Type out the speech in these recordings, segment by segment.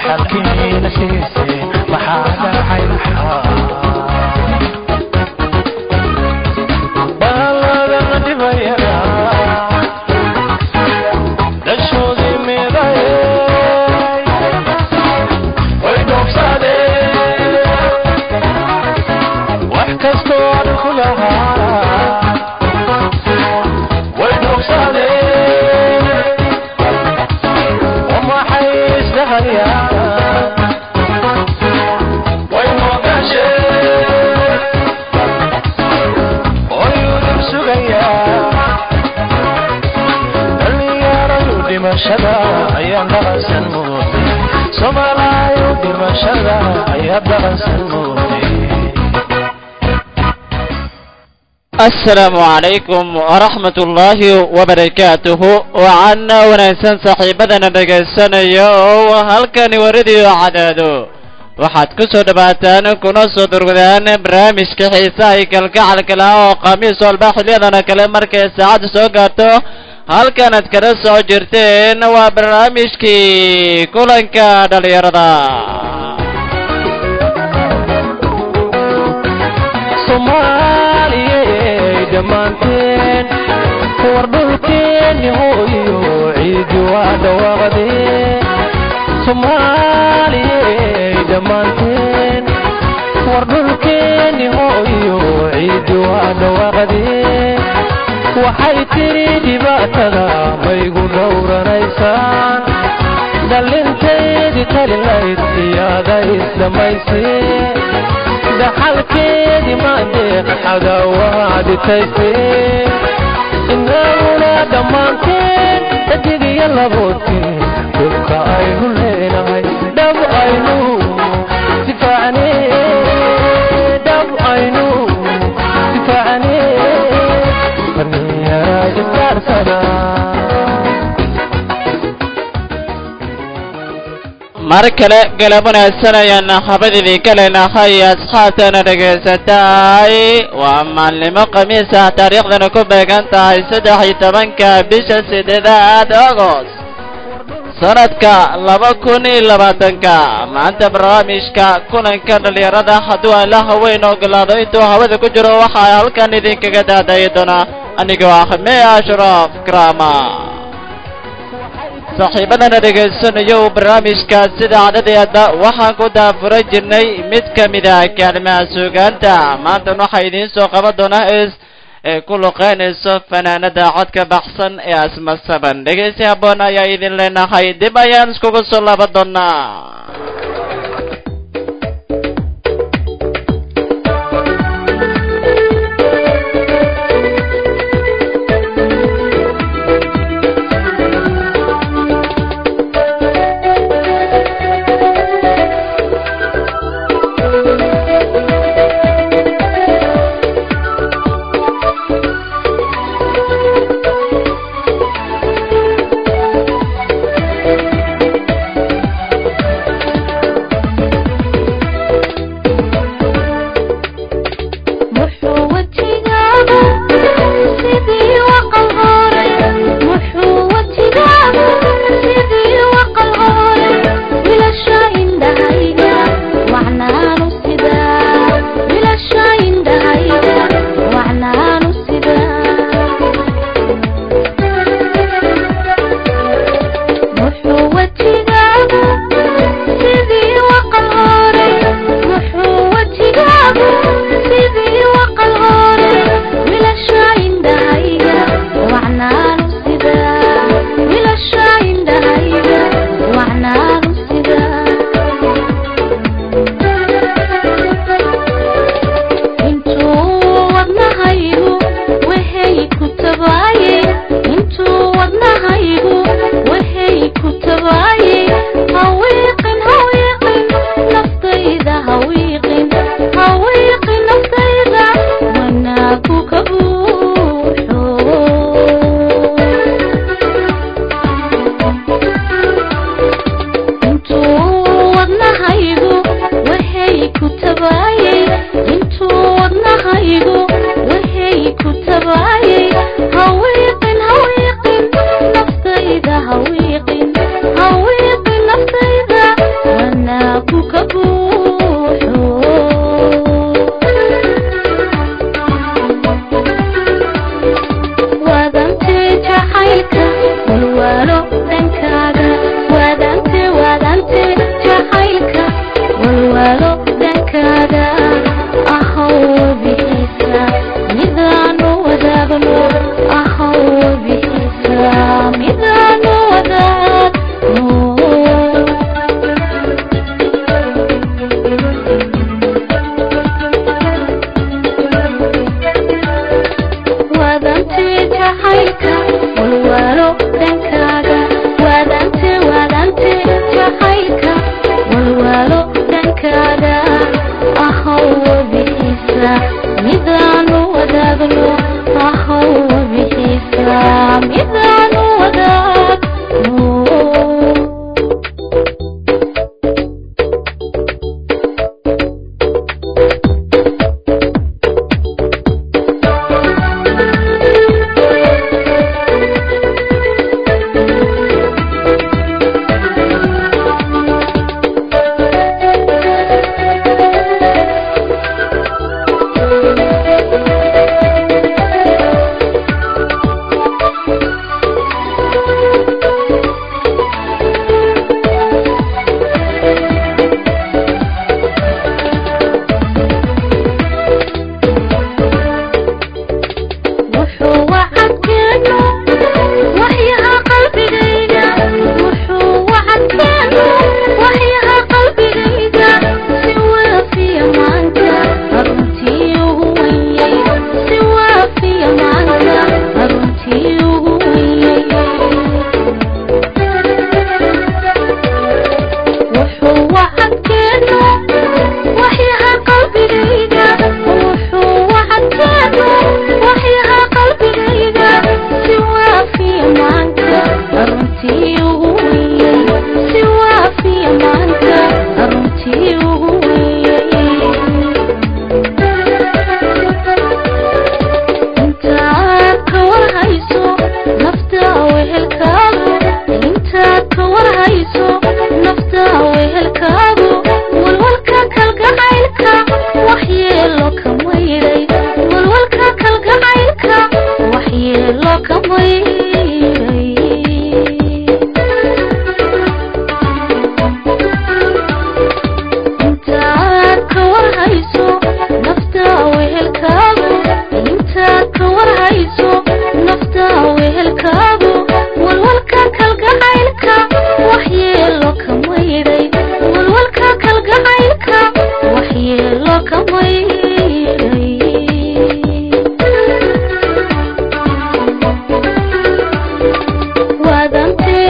dhaxalkiina siisay maxaa dhacay maxaa baaladan dhibayana dhashoodii miday way dhoobsadeen wax kastoo aan ku lahaa way dhoobsadeen wamaxay isdhahayaan way noogasheen oyudub sugayaa dhalinyaradu dhimashada ayaa dhaqansan mooday soomaalayu dhimashada ayaa dhaqansan mooday asalaamu calaykum waraxmat ullaahi wabarakaatuhu waxaana wanaagsan saaxiibadana dhegaysanaya oo halkani waradiyo cadaado waxaad ku soo dhowaataan kuna soo durgudaan barnaamijka xiisaha iyo kalgacalka laha oo khamiis walba xiliyadana kale markay saacadda soo gaarto halkanaad kala soo jirteen waa barnaamijkii kulanka dhalinyarada soomaaliyey dhammaanteen war dhulkeenni hooyo ciidi waa dhawaaqdeen soomaaliyey dhammaanteen war dhulkeenni hooyo ciidi waa dhawaaqdeen waxay tidhi dhibaatada maygu dhowranaysaan dhallintaydii talilayd iyaada isdhammayseen dhaxalkeedii maandeeq xagaawaha dhitayseen inaguna dhammaanteen dhadig iyo laboodkeen dhulka aynu leenahay dhab aynu difaacne dhab aynu difaacne dhallinyara isdaarsada mar kale galab wanaagsan ayaan habad idinka leenahay asxaabtana dhegaysatay waa maalnimo khamiis ah taariikhdana ku beegan tahay saddex iyo tobanka bisha sideedaad agost sanadka laba kun iyo labaatanka maanta barnaamijka kulanka dhalinyarada hadduu alla haweyn ogolaado intuu hawada ku jiro waxaa halkan idinkaga daadayi doona anigoo ah mee ashraf krama saaxiibadana dhegaysanayo barnaamijka sida cadadeeda waxaan ku daafuran jirnay mid ka mid ah kaalimaha suugaanta maantan waxaa idiin soo qaban doonaa is ee ku luqeynayso fanaanada codka baxsan ee asma saban dhegaysi habboon ayaa idin leenahay dib ayaan iskugu soo laaban doonaa Thank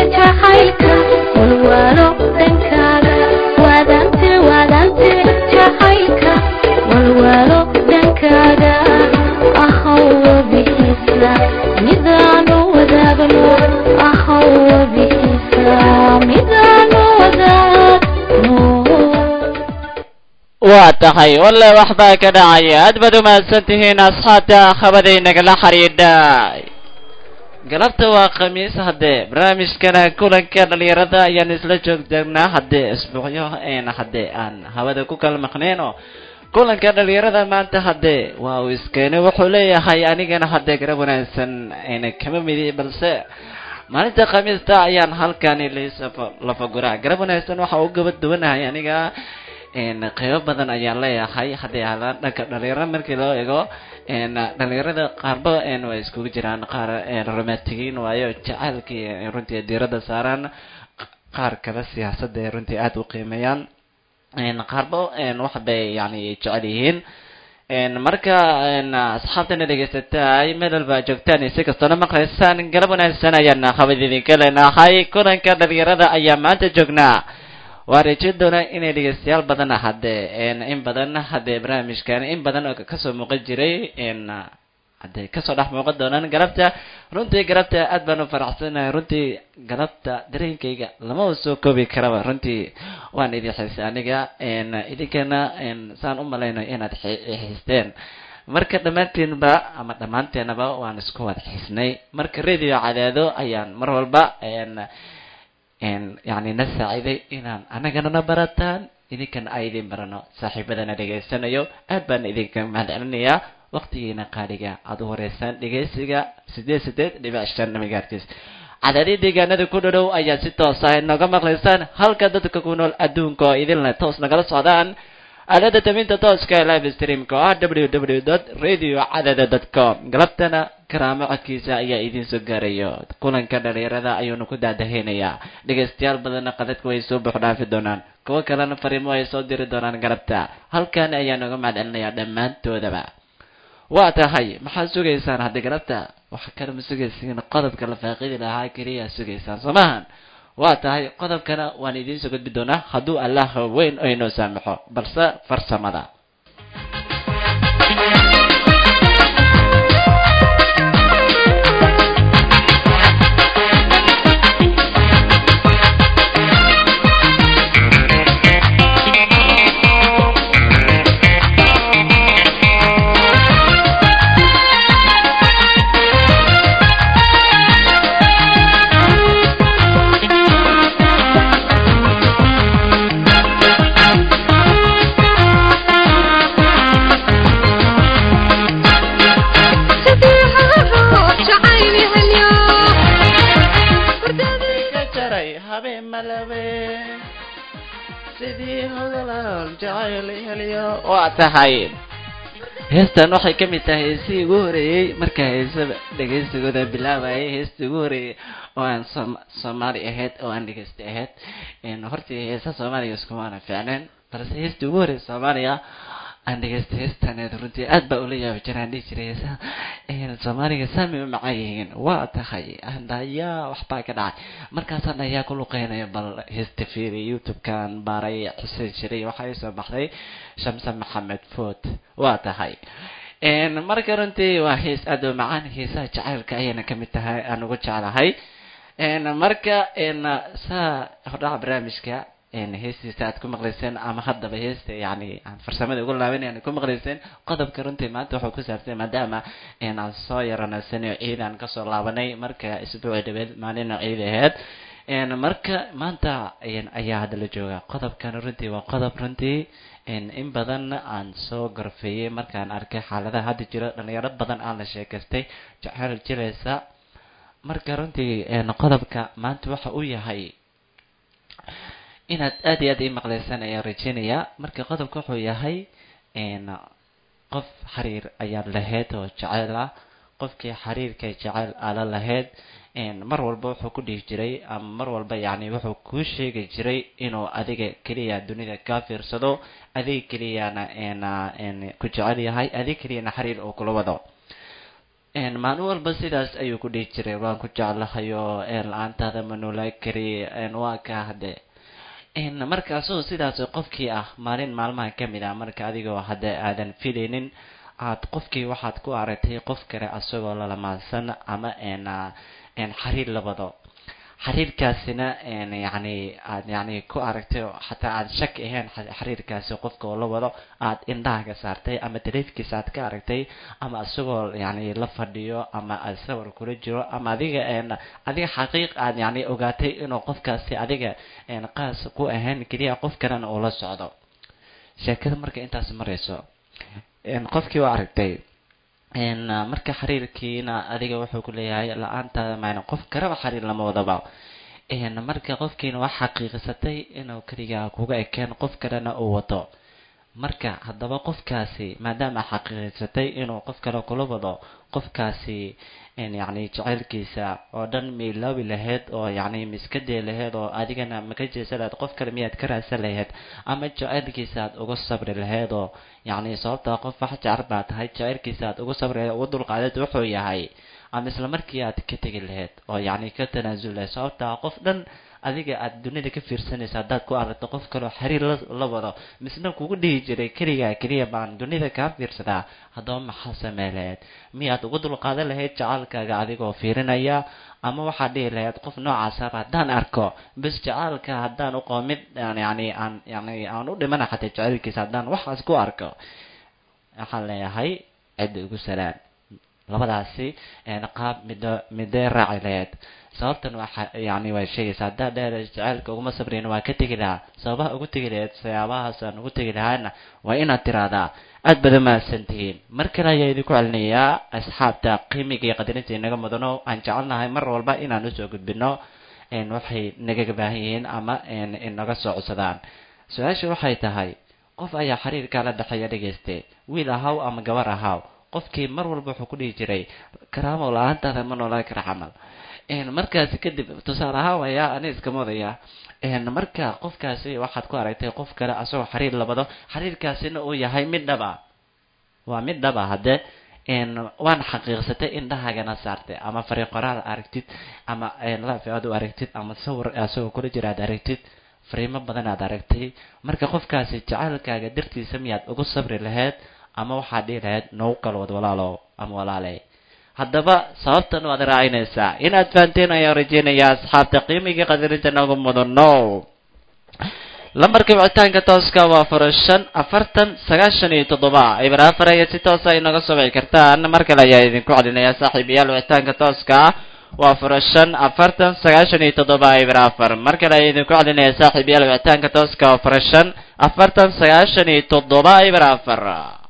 jacaylka walwalo dhankaaga waadante waadante jacaylka walwalo dhankaaga ahowa bixisa midaanu wadaagno ahowa bixisa midaanu wadaagno waa tahay walle waxbaa ka dhacaya aad baad umahadsan tihiin asxaabta khabadaynagala xidhiidhay galabta waa khamiis haddee barnaamijkana kulanka dhalinyarada ayaan isla joogtaagnaa haddee isbuucyo een haddee aan hawada ku kala maqneyno kulanka dhalinyarada maanta haddee waa uu iskeenay wuxuu leeyahay anigana haddee garab wanaagsan ayna kama midi balse maalinta khamiista ayaan halkani lafaguraa garab wanaagsan waxa u gaba duwanahay aniga n qeybo badan ayaan leeyahay haddii aadaan dhanka dhalinyarada markii loo eego n dhalinyarada qaarba n way iskugu jiraan qaar romantigiin waayo jacaylkii runtii diirada saaraan qaar kale siyaasadda ay runtii aada u qiimeeyaan n qaarba n wax bay yani jecel yihiin n marka n asxaabtana dhegeysataay meel walba joogtaan si kastoona maqlaysaan galab wanaagsan ayaan habad idinka leenahay kulanka dhalinyarada ayaa maanta joognaa waa rajeyn doonaa inay dhegeystayaal badan haddee in badan haddee barnaamijkan in badan oo kasoo muuqan jiray n haddee kasoo dhex muuqan doonaan galabta runtii galabta aad baan u faraxsanahay runtii galabta dareenkayga lama soo koobi karaba runtii waan idin xiisay aniga n idinkana n saan u malayno inaad xiisteen marka dhammaantiinba ama dhammaanteenaba waan isku wada xiisnay marka radio cadaado ayaan mar walba n yani na saaciday inaan anagana na barataan idinkana ay idin barano saaxiibadana dhegaysanayo aad baan idinka mahadcelinayaa waqtigiina qaaliga aada u horeysaan dhegeysiga sideed sideed dhibic shan megahertz cadaadii deegaanada ku dhadhow ayaa si toos ah nooga maqlaysaan halka dadka ku nool adduunka oo idinle toos nagala socdaan aalada taminta tooska ee live streamka oo ah w w dot radio cadada dot com galabtana karaamo codkiisa ayaa idiin soo gaarayo kulanka dhalinyarada ayuunu ku daadaheynayaa dhegaystayaal badanna qadadka way soo buux dhaafi doonaan kuwo kalena fariimo ay soo diri doonaan galabta halkan ayaa nooga mahadcelinayaa dhammaantoodaba waa tahay maxaad sugaysaan haddii galabta waxa kale ma sugaysiin qodobka la faaqidi lahaa keliya sugaysaan soo maahan waa tahay qodobkana waan idiin soo gudbi doonaa hadduu allah weyn oo inoo saamaxo balse farsamada ka jaray habeen malabe sidii hodalaal jacayl heliyo waa tahay heestan waxay ka mid tahay heesihii ugu horeeyey marka heesada dhegeysigooda bilaabayay heestii ugu horeeyey oo aan som soomaali ahayd oo aan dhegeysta ahayd hortii heesa soomaaliga iskumaana fiicneen balse heestii ugu horreeyay soomaaliga aan dhegeysta heestaneed runtii aad baa ula yaabi jiraan dhihi jiray heesaha soomaaliga saami u macaan yihiin waa tahay dhayaa waxbaa ka dhacay markaasaan dhayaa ku luqeynaya bal heesta fiiri youtube-kan baaray xuseen jiray waxaa soo baxday shamse maxamed food waa tahay marka runtii waa hees aad u macaan heesaha jacaylka ayayna kamid tahay aan ugu jeclahay marka saa hordhaca barnaamijka heestiisa aad ku maqlayseen ama haddaba heesta yani aan farsamada ugu laabanayaan ku maqlayseen qodobka runtii maanta wuxuu ku saabsan maadaama aan soo yaranaysanay oo ciid aan kasoo laabanay marka isbuuci dhabeed maalina ciid aheyd marka maanta ayaa hadda la jooga qodobkan runtii waa qodob runtii in badan aan soo gorfeeyey markaan arkay xaaladaha hadda jira dhalinyaro badan aan la sheekaystay jaceyl jilaysa marka runtii qodobka maanta waxa uu yahay inaad aad iyo aad ii maqlaysaan ayaan rajeynayaa marka qodobka wuxuu yahay qof xiriir ayaad lahayd oo jaceyl ah qofkii xiriirka jaceyl aala lahayd mar walba wuxuu ku dhihi jiray ama mar walba yacni wuxuu kuu sheegi jiray inuu adiga keliya dunida kaa fiirsado adiga keliyana ku jecel yahay adiga keliyana xiriir uu kula wado maalin walba sidaas ayuu ku dhihi jiray waan ku jeclahay oo la-aantaada ma noolaa kari waa ka hadde markaasoo sidaas qofkii ah maalin maalmaha kamid ah marka adigoo hadda aadan filaynin aad qofkii waxaad ku aragtay qof kale asagoo lalamaadsan ama xariir la wado xiriirkaasina yani aad yani ku aragtay oo xataa aad shak ahayn xiriirkaasi qofka oo la wado aad indhahaga saartay ama taleefkiisa aad ka aragtay ama isagoo yani la fadhiyo ama aad sawir kula jiro ama adiga adiga xaqiiq aad yani ogaatay inuu qofkaasi adiga qaas ku ahayn keliya qof kalena uu la socdo sheekada marka intaas marayso qofkii waa aragtay marka xiriirkiina adiga wuxuu ku leeyahay la-aantaada maan qof kaleba xiriir lama wadaba marka qofkiina waa xaqiiqsatay inuu keligaa kuga ekeen qof kalena uu wato marka haddaba qofkaasi maadaama xaqiiqsatay inuu qof kale kula wado qofkaasi yani jacaylkiisa oo dhan miilaabi lahayd oo yani miskadee lahayd oo adigana maka jeesa lahayd qof kale miyaad ka raadsan lahayd ama jacaylkiisa aad uga sabri lahayd oo yani sababtaa qof wax jecel baa tahay jacaylkiisa aad uga sabri lahayd uga dulqaadeed wuxuu yahay ama isla markii aad ka tegi lahayd oo yani ka tanaasul lahayd sababtaa qof dhan adiga aad dunida ka fiirsanaysa haddaad ku aragto qof kaleo xiriir la wado misna kugu dhihi jiray keligaa keliya baan dunida kaa fiirsadaa haddaba maxaa samey lahayd miyaad uga dulqaadan lahayd jacaalkaaga adigoo fiirinaya ama waxaad dhihi lahayd qof noocaasaba haddaan arko bes jacaalka haddaan uqoo mid yani aan yani aan u dhimana xataa jacaylkiisa haddaan waxaas ku arko waxaan leeyahay cidda ugu salaan labadaasi qaab mido midee raaci lahayd sababtan waa yani way sheegaysa haddaa dheer jacaylka uguma sabrayn waa ka tegi lahaa sababaha ugu tegi lahayd sayaabahaasaan ugu tegi lahaana waa inaad tiraahdaa aad badan mahadsan tihiin mar kale ayaa idinku celinayaa asxaabta qiimiga iyo qadarinta inaga mudano aan jecelnahay mar walba inaan usoo gudbino waxay nagaga baahan yihiin ama inaga soo codsadaan su-aasha waxay tahay qof ayaa xiriirkaa la dhexeeya dhegayste wiil ahaw ama gabar ahaw qofkii mar walba wuxuu ku dhihi jiray karaamow la-aantaada ma noolaan kara camal markaasi kadib tusaale ahaan wayaa ani iskama wadaya marka qofkaasi waxaad ku aragtay qof kale asagoo xiriir labado xiriirkaasina uu yahay mid dhaba waa mid dhaba hadde waan xaqiiqsatay indhahaagana saartay ama fariiqoraad aragtid ama life aad u aragtid ama sawir asagoo kula jira aad aragtid fariimo badan aad aragtay marka qofkaasi jacaylkaaga dartiisa miyaad ugu sabri lahayd ama waxaad dhihi lahayd nagu kalwad walaalow ama walaaley haddaba sababtan waad raacinaysaa inaad fahanteen ayaan rajeynayaa asxaabta qiimigii qadarinta nagu mudano lambarka wicitaanka tooska waa faro shan afartan sagaashan iyo toddoba ibra afar ayaa si toosa inaga soo wici kartaan mar kale ayaa idinku celinayaa saaxiibayaal wicitaanka tooska waa faro shan afartan sagaashan iyo toddoba ibra afar mar kale ayaa idinku celinayaa saaxiibayaal wicitaanka tooska waa faro shan afartan sagaashan iyo toddoba ibra afar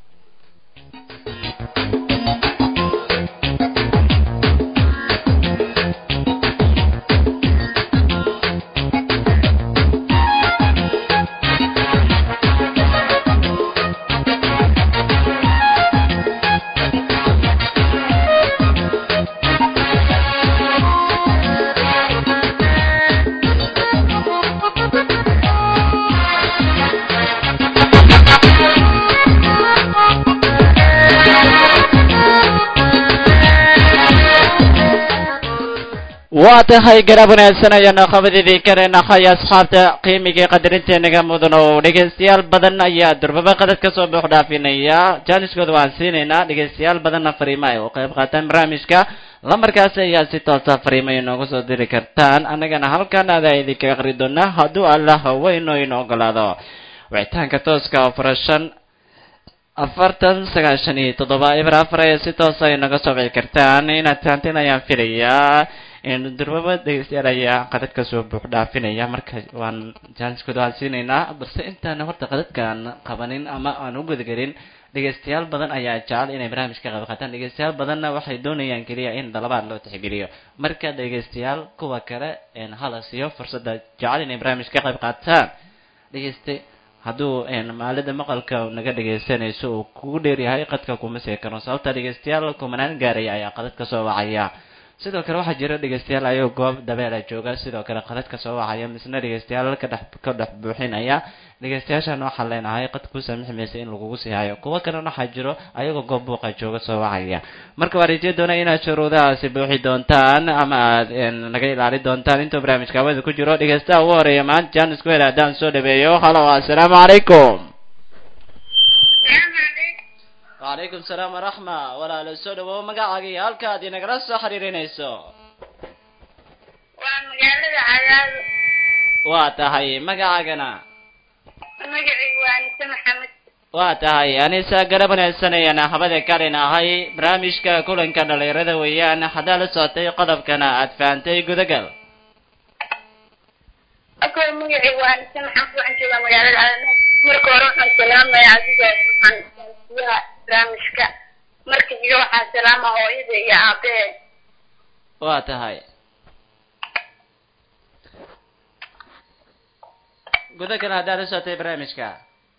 waa tahay garab wanaagsan ayaanu khabadidii kaleenahay asxaabta qiimigai qadarinteeniga mudan oo dhegaystayaal badan ayaa durbaba qadad kasoo buux dhaafinaya jaaniskooda waan siinaynaa dhegaystayaal badanna fariimo ay u qayb qaataan barnaamijka lambarkaasi ayaa si toosa fariimo inoogu soo diri kartaan annagana halkan adaa idinka aqri doonaa hadduu allah weyno ino ogolaado wicitaanka tooska oo farashan afartan sagaashan iyo toddoba ibr afar ayaa si toosa inaga soo wici kartaan inaad fahanteen ayaan filayaa durbaba dhegeystayaal ayaa qadadka soo buux dhaafinaya marka waan jaaniskooda waan siinaynaa balse intaan horta qadadkaan qabanin ama aan u gudagelin dhegeystayaal badan ayaa jecel inay barnaamijka qayb qaataan dhegeystayaal badanna waxay doonayaan keliya in dalabaad loo tixgeliyo marka dhegeystayaal kuwa kale hala siiyo fursadda jecel inay barnaamijka qayb qaataan dhegeyste hadduu maalida maqalka naga dhegeysanayso uu kugu dheeryahay qadka kuma see karo sababta dhegeystayaal kumanaan gaaraya ayaa qadad ka soo wacaya sidoo kale waxaa jira dhegeystayaal ayuu goob dabeela jooga sidoo kale qadad ka soo wacaya misna dhegeystayaal ka dhex ka dhex buuxinaya dhegeystayaashan waxaan leenahay qad ku saamixi maysa in lagugu sii hayo kuwo kalena waxaa jiro ayagoo goob buuqa jooga soo wacaya marka waa rajey doona inaad shuruudahaasi buuxi doontaan ama aad naga ilaali doontaan intuu barnaamijka hawada ku jiro dhegeystaha ugu horeeya maanta jaanis ku hel haddaan soo dhaweeyo halo assalaamu calaykum وعليكم السلام ورحمة ولا لسود ومقاعي هالكاد نقرا سحري رينيسو waa magaalada cadaado waa tahay magacagana magacaygu waa anise maxamed waa tahay anisa garab wanaagsanayana habada kalin ahay barnaamijka kulanka dhalinyarada weeyaan haddaa la socotay qodobkana aad fahantay gudagal ako magacaygu waa anise maxamed waxaan joogaa magaalada cadaado marka hore waxaan salaamaya adiga siyaha barnaamijka marka xiga waxaan salaama hooyada iyo aabbahe waa tahay gudagal haddaa la socotay barnaamijka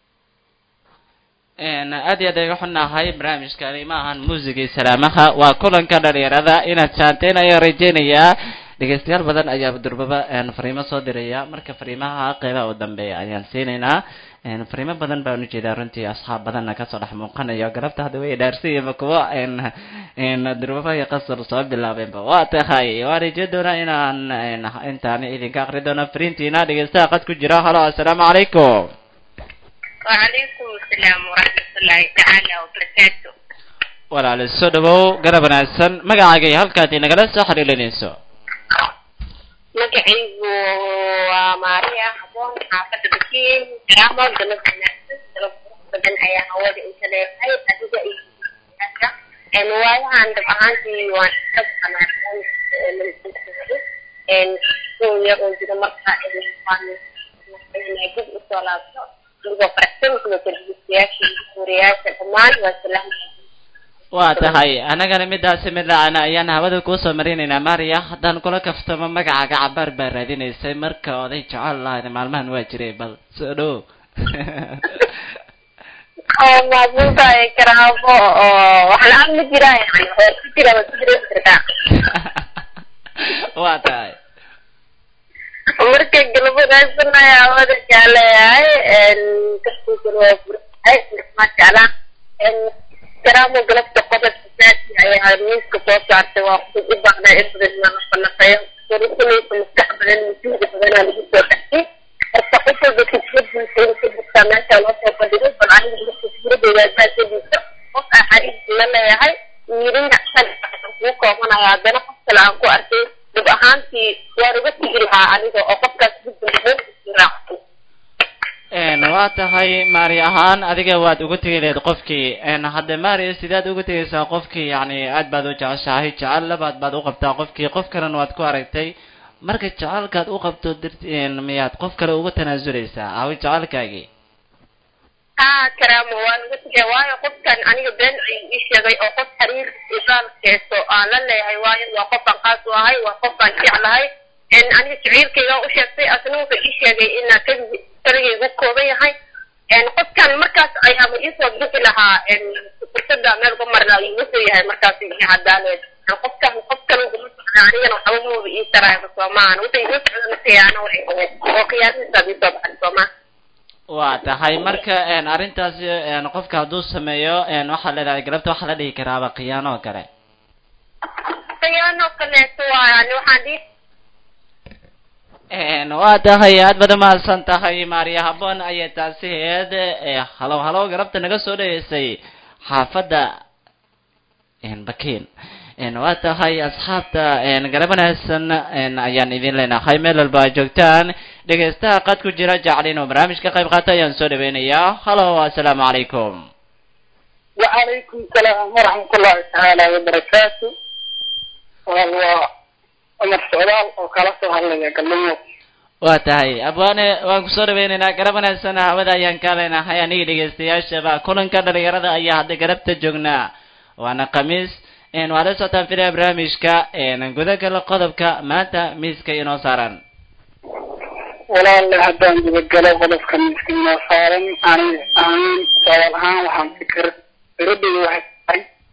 aad iyo aad ayga xunahay barnaamijkani ma ahan muusigii salaamaha waa kulanka dhalinyarada inaad saanteen ayaan rajeynayaa dhegeystayaal badan ayaa durbaba fariimo soo diraya marka fariimaha qeybaha u dambeeya ayaan siinaynaa fariimo badan baan ujeedaa runtii asxaab badanna kasoo dhex muuqanayo galabta hadda way dhaarsiiyaba kuwa durbaba iyo qasar soo bilaabeenba waa tahay waan rajey doonaa inaan intaan idinka akri doono fariintiina dhegeystaha qad ku jira halo assalaamu calaykum وعليكم السلام ورحمة الله تعالى وبركاته walaal soo dhawow garab wanaagsan magacaagay halkaad inagala soo xiriirinayso magacaygu waa maariya haboon xaafada bakiin garaamo galab wanaagsan galab qurux badan ayaa hawada inta leedahay adiga iyo n waayahan dhab ahaantii waan ka baqanaa yar oo jira marka dib usoo laabto adigoo faraxsan kuwa telefisyaasha iyo suuriyaasha dhammaan waa salaamaya waa tahay annagana midaasi mid laacana ayaan hawada kuusoo marinaynaa maria haddaan kula kaftamo magacaaga cabaar baa raadinaysay marka oday jecel lahayd maalmahan waa jiray bal soo dhow maabuultaay karaabo oo wax la-aan ma jiraa yani oo ku jira waad ku jira kartaa waa tahay marka galab wanaagsan ayaa hawada jecleeyahay kaskiisana waa burahay maasha allah karaamo galabta qodobka saasi ayaa miiska soo saartay waa ku u baahnaa in badan inaan la falaqeeyo warisanaysa maskax badan masuuda badanaa lagu soo dhaxay horta qof walba fikradiisa in ka jirtaa meesha loo soo bandhigay bal aniga marka fikradeyda asaasidiisa qof aan xariis la leeyahay yirina shan kuu koobanaya haddana qof kale aan ku arkay dib ahaantii waan uga tegi lahaa aniga oo qofkaas gudbin raacsan waa tahay mari ahaan adiga waad uga tegi lahayd qofkii hadde mari sidaad uga tegaysaa qofkii yani aad baad u jeceshahay jecel labaad baad u qabtaa qofkii qof kalena waad ku aragtay marka jecelkaad u qabto dirt miyaad qof kale uga tanaasuleysaa awi jecelkaagii haa karaamo waan uga tegaya waayo qofkan aniga been ayuu ii sheegay oo qof xiriir ibaalkeeso aan la leeyahay waayo waa qofaan qaas u ahay waa qofaan jeclahay aniga jaciilkayga u sheegtay asna wuxuu ii sheegay inaa kaligi kaligaygu kooban yahay qofkan markaas ayaama iisoo bixi lahaa fursada meel uga marna ayuu wuxuu yahay markaas ii cadaaneed qofkan qof kale uguma socda anigana waxba muuba ii taraayba soomaan wuxuu iga socda khiyaano waxay ahayd oo khiyaanadiisaad iisoo baxay soomaa waa tahay marka arrintaasi qofka hadduu sameeyo waxaa leedahay galabta waxaa la dhihi karaaba khiyaano oo kale khiyaano kaleeto waa yani waxaan dhihi waa tahay aad baad umahadsan tahay maariya habboon ayay taasi heed halow halow galabta naga soo dhaweysay xaafadda bakiin waa tahay asxaabta garab wanaagsan ayaan idin leenahay meel walba aad joogtaan dhegeystaha qad ku jira jecel inuu barnaamij ka qayb qaato ayaan soo dhaweynayaa halo assalaamu calaykum وعليكم السلام ورحمة الله تعالى وبركاته والله عمر سعدال وكلا سو هلaya galmo waa tahay abwaane waan kusoo dhaweynaynaa garab wanaagsan hawada ayaan ka leenahay aniga dhegeystayaashaba kulanka dhalinyarada ayaa hadda garabta joognaa waana khamiis waa la socotaan filaya barnaamijka gudagala qodobka maanta miiska inoo saaran walaale haddaan gudagalo qodobka miiska inoo saaran ani ahaan sawaal ahaan waxaan fikir firadeyda waxay tahay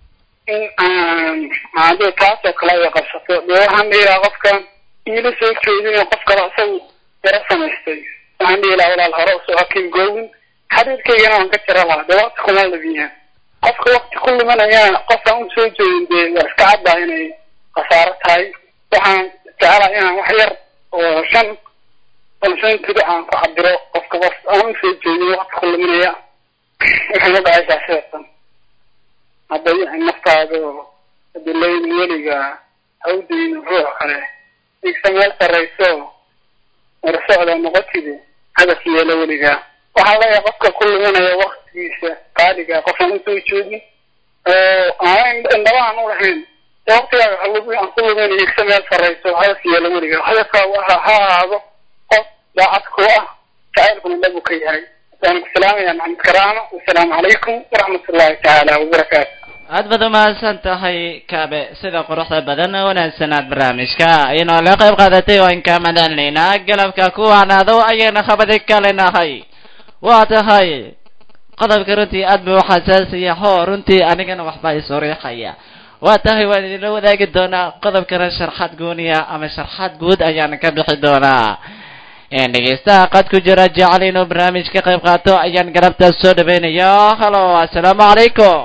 in aan haddii taasoo kale ay qabsato dee waxaan dhihi lahaa qofkan iila soo jeedin qof kale isagu yaro samaystay waxaan dhihi lahaa walaal hore usoo hakin googin xiriirkaygana waan ka jira lahaa dee waqti kuma labiyaa qofka waqti ku lumanayana qofkaan u soo jeedin dee waa iska caddaa inay khasaaro tahay waxaan jecelahay inaan wax yar oo shan balsan tiri aan ku cabiro qofka qof aan usoo jeedin waqti ku luminaya waxay ma dhacaysaa sidaatan hadda naftaada adilayn weliga hawdayn ruux kale igsa meel sarrayso warsocda noqotide hadaf yeelo weligaa waxaa leeyahay qofka ku luminaya waktigiisa qaaliga qofaan usoo jeedin oo aan indhaba aan u lahayn waqtigaaga aan ku luminayo igsa meel sarrayso hadaf yeelo weligaa hadafkaa waxa ha ahaado qof daacad ku ah jacaylkuna dhabu ka yahay waan ku salaamaya maxamed karaama wasalaamu calaykum waraxmat ullahi tacaala wabarakaatu aad baad umahadsan tahay kaabe sida quruxda badan oo wanaagsanaad barnaamijka inoo la qayb qaadatay waan ka madalnaynaa galabka ku wanaado ayayna khabadi kalenahay waa tahay qodobka runtii aad buu xasaasiya hoo runtii anigana waxbaa isoo riixaya waa tahay waan idinla wadaagi doonaa qodobkana sharxaad gooniya ama sharxaad guud ayaan ka bixi doonaa dhegeystaha qad ku jira jecel inuu barnaamij ka qayb qaato ayaan galabtaas soo dhaweynaya halo assalaamu calaykum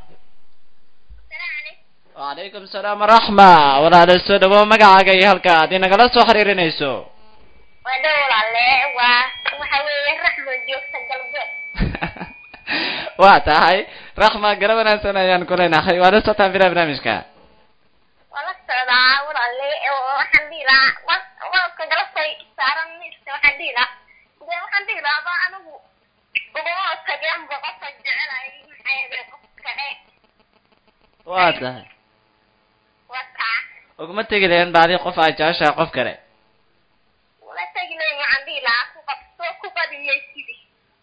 wacalaykum salaam waraxma walaala soo dhawo magacaaga iyo halka aad inagala soo xiriirinayso waa dhow walaale waa waxa weeye raxmo joogta galbeed waa tahay raxma garab wanaagsan ayaan ku leenahay waa la socotaan bila barnaamijka waa la socdaa walaale oo waxaan dhihi lahaa walka galabtay saaran miiska waxaan dhihi lahaa dee waxaan dhihi lahaa ba anigu uguma taganba qofka jecelay maxaa qof kale waa tahay waa kaa uguma tegi lahayn baadi qof aad jeceshahay qof kale wala tegi lahayn waxaan dhihi lahaa ku qabso ku badiyay sidii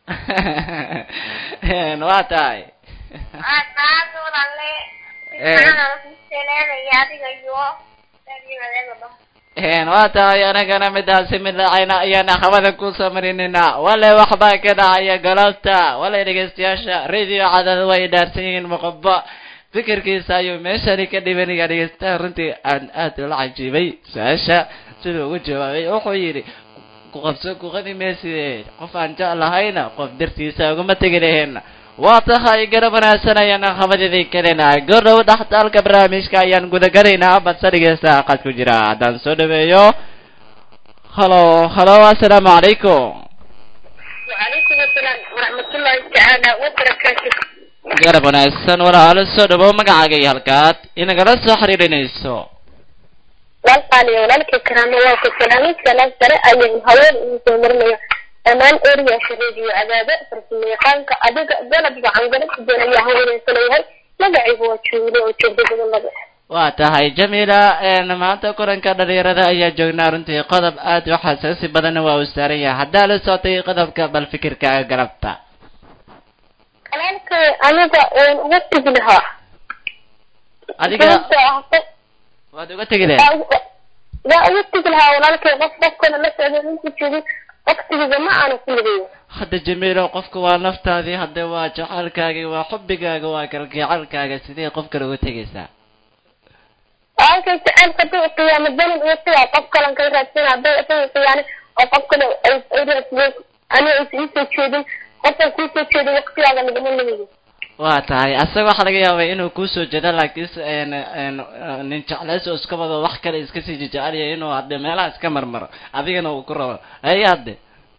waa tahay waa taas walaale Eh. maxaana kuseleelaya adiga iyo dadii dhan waa tahay anagana midaasi mid lacayna ayaan akhabada kusoo marinina wale waxbaa ka dhacaya galabta wale dhegeystayaasha radio cadad way dhaarsan yihiin muqaba fikirkiisa ayuu meeshani ka dhibanaya dhegeystaha runtii aan aad ula cajiibay su-aasha siduu ugu jawaabay wuxuu yidhi ku qabso kuqadi meeside qof aan jeclahayna qof dartiisa uguma tegi lahayn waa tahay garab wanaagsan ayaan akhabadidii kaleenahay gordhow dhaxtaalka barnaamijka ayaan gudagalaynaa badse dhegeystaha qad ku jira haddaan soo dhaweeyo halo halo assalaamu calaykum وعليكم السلام ورحمة الله تعالى وبركاته garab wanaagsan walaalo soo dhawow magacaaga iyo halkaad inagala soo xiriirinayso walqaali walaalkii karaamo waa ku salaamay salaam sare ayaan haween ugu soo marinayo dhammaan eriyaasha radio cadaado farsamayaqaanka adiga galab gacan galab doon ayaa haweeneysanayahay magacaygu waa juulo oo joogda gobolada waa tahay jamiila een, maanta kulanka dhalinyarada ayaa joognaa runtii qodob aad u xasaasi badanna waa uu saaran yahay haddaa la socotay qodobka bal fikirkaaga galabta walaalkay aniga waan uga tegi lahaa adiga Sababtoo ah qof- waad uga tegi lahayd waa uga tegi lahaa walaalkay qof qofkana la socda inta joogin waqtigiisa ma aanu ku ligayo hadda jamiilo qofka waa naftaadii hadda waa jacaylkaagii waa xubbigaaga waa kalgacalkaaga sidee qof kale uga tegaysaa walaalkay jacaylka haduu qiyaamo danin iyo sidaa qof kalan kay raadsan hadday isaga qiyaani oo qof kale ay ay raadsadeen aniga aysan iisoo jeedin qofkan kuusoo jeedin waqtigaaga nagama ligayo waa tahay asaga waxaa laga yaabaa inuu kusoo jeedo laakiinse een een nin jeclays oo iska wado wax kale iska sii jecelyahay inuu hadde meelaha iska marmaro adigana uu ku rabo hay hadde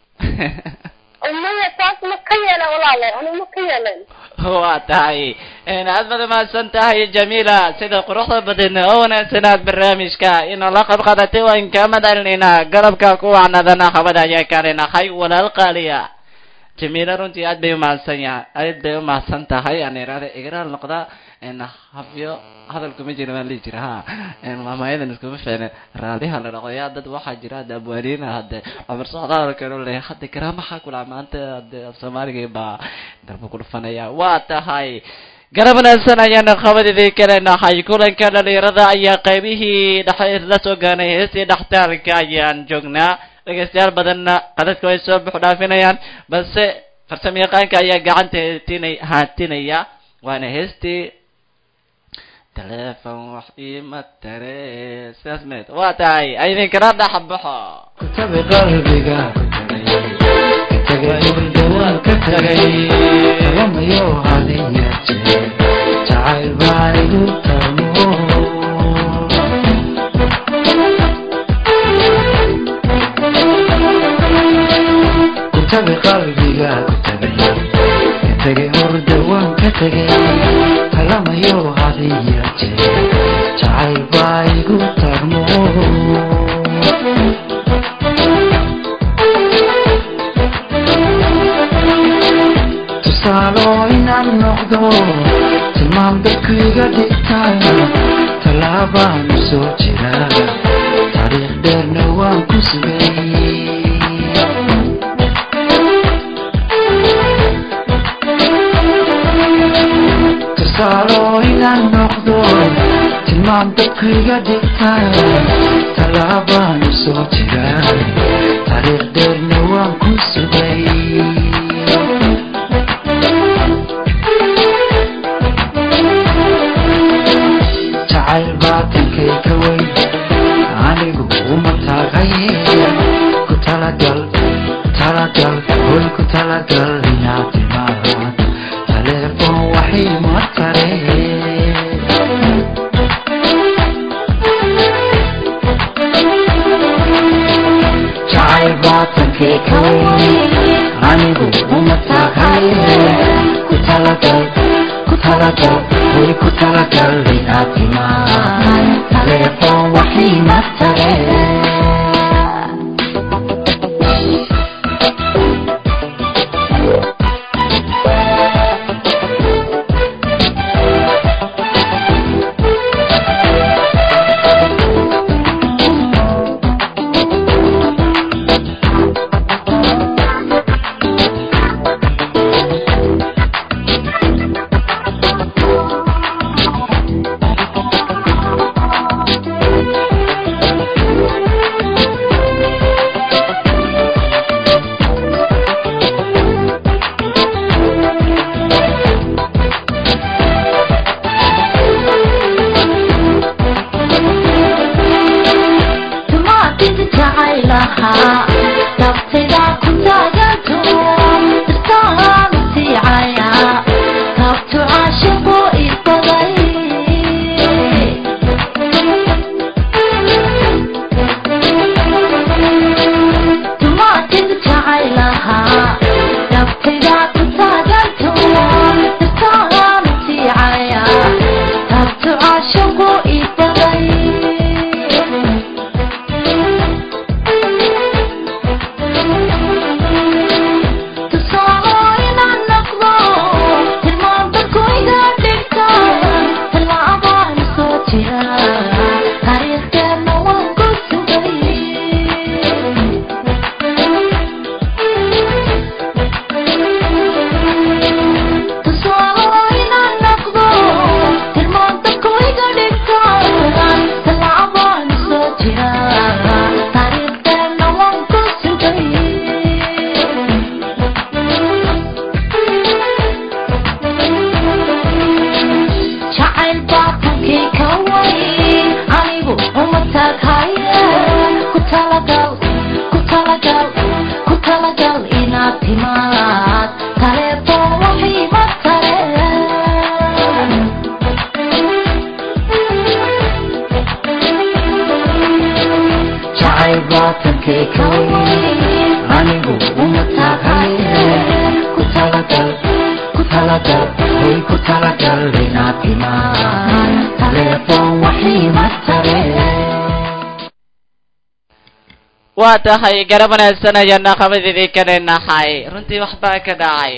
maya taas ma ka yeelan walaale aniga ma ka yeelan waa tahay een aad baad umahadsan tahay jamiila sida quruxda badan oo wanaagsanaad barnaamijka inoo la qayb qaadatay waan kaa madalinaynaa galabka ku wacnadana habada ayaa kaalinahay walaal qaaliya jamiila runtii aad bay umahadsan yahay aad bay umahadsan tahay aan iraada igraal noqda een habyo hadalku ma jira waan lihi jira ha een maamayadan iskuma fiicne raaliha la dhaqo yaa dad waxaa jira hadda abwaaniina hadde cumar socdaal kale leh hadda karaa maxaa kula maanta hadde af soomaaliga baa darba ku dhufanaya waa tahay garab wanaagsan ayaana qabadidii kale nahay kulanka dhalinyarada ayaa qaybihii dhexe la soo gaanay heestii dhextaalka ayaan joognaa dhegeystayaal badanna qadadka way soo buux dhaafinayaan balse farsamo yaqaanka ayaa gacanta heetinay haatinaya waana heestii taleefon wax iima tare sidaas meed waa tahay idinkana dhaxbaxo kutabi qalbiga ku tagay ka tagay hurdawaan ka tagay talamayo hadiya jeer jacayl baa igu tarmo kutabi qalbiga ku tagay ka tagay hurdawaan ka tagay talamayo hadiya jeer jacayl baa igu tarmo tusaalo inaan noqdo tilmaam dadku iga dhigtaan tallaabaan u soo jira taariikh dheerna waan ku sugay tusaalo inaan noqdo tilmaam dadku iga dhigtaan tallaabaan u soo jira taariikh dheerna waan ku sugay jacayl baatankay ka weyn anigu uma taagaye ku talagal talagal hoy ku talagal inaad timaad taleefon waxay ma tare jacayl baatankay ka weyn anigu uma taagaye ku talagal ku talagal hoy ku talagal inaad timaad taleefon waxay ma tare tumaatid jacaylaha dabtida ku taaganto istaanu tiicaya kabtu caashiqu ibaday tumaatid jacaylaha dabtida ku taaganto istaanu tiicaya kabtu caashiqu ibaday Taariikhdeena waan ku sugay jacayl baatankii ka weyn anigu uma taaghaye ku talagal ku talagal ku talagal inaad timaad taleefon waxii ma tare jacayl baatankay ka weyn anigu uma taagaye ku talagal ku talagal hoy ku talagal inaad timaad taleefon waxii ma tare waa tahay garab wanaagsan ayaana qabadidii ka dhinahay runtii waxbaa ka dhacay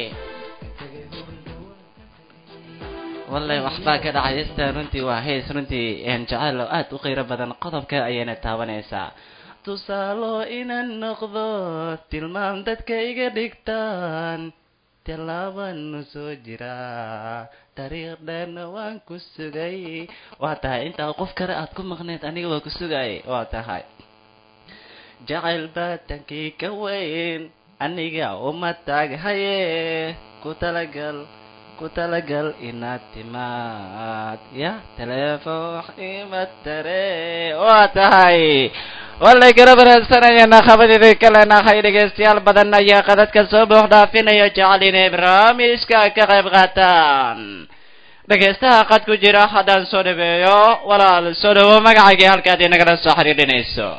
wallahi waxbaa ka dhacay esta runtii waa hees runtii een jacayl oo aad u qiiro badan qodobka ayayna taabanaysaa tusaalo inaan noqdo tilmaam dadka iga dhigtaan tallaabanu soo jiraa dariiq dheerna waan ku sugay waa tahay intaa qof kale aad ku maqneed aniga waa ku sugayay waa tahay jacayl baatankii ka weyn aniga uma taaghaye ku talagal ku talagal inaad timaad ya teleefon wax ima tare waa tahay wallay kala wanaagsanayana khabadeeda kalenahay dhegeystayaal badan ayaa qadadka soo buux dhaafinaya jecel inay barnaamijka ka qayb qaataan dhegeystaha qad ku jira haddaan soo dhaweeyo walaal soo dhawo magacaagii halkaad inagala soo xiriirinayso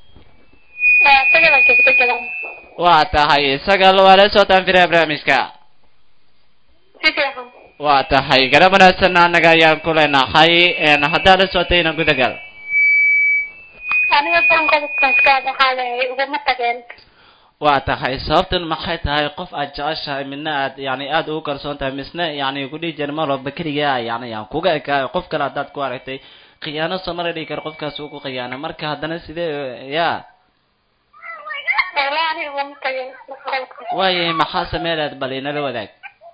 waa tahay sagal waa la socotaan firaha barnaamijka waa tahay garab wanaagsan annaga ayaan ku leenahay haddaad la socotayna gudagal aniga bankobadkaskaad waxaa leeyahay uguma tageen waa tahay sababtan maxay tahay qof aad jeceshahay midna aad yani aada ugu kalsoon tahay misna yani kudhihi jira mar walba keligaa yani aan kuga ekaayo qof kale haddaad ku aragtay khiyaano soomala dhigi karo qofkaas uu ku khiyaana marka haddana sidee ya wala aniga uguma tageen waayay maxaa sameelaad bal inala wadaag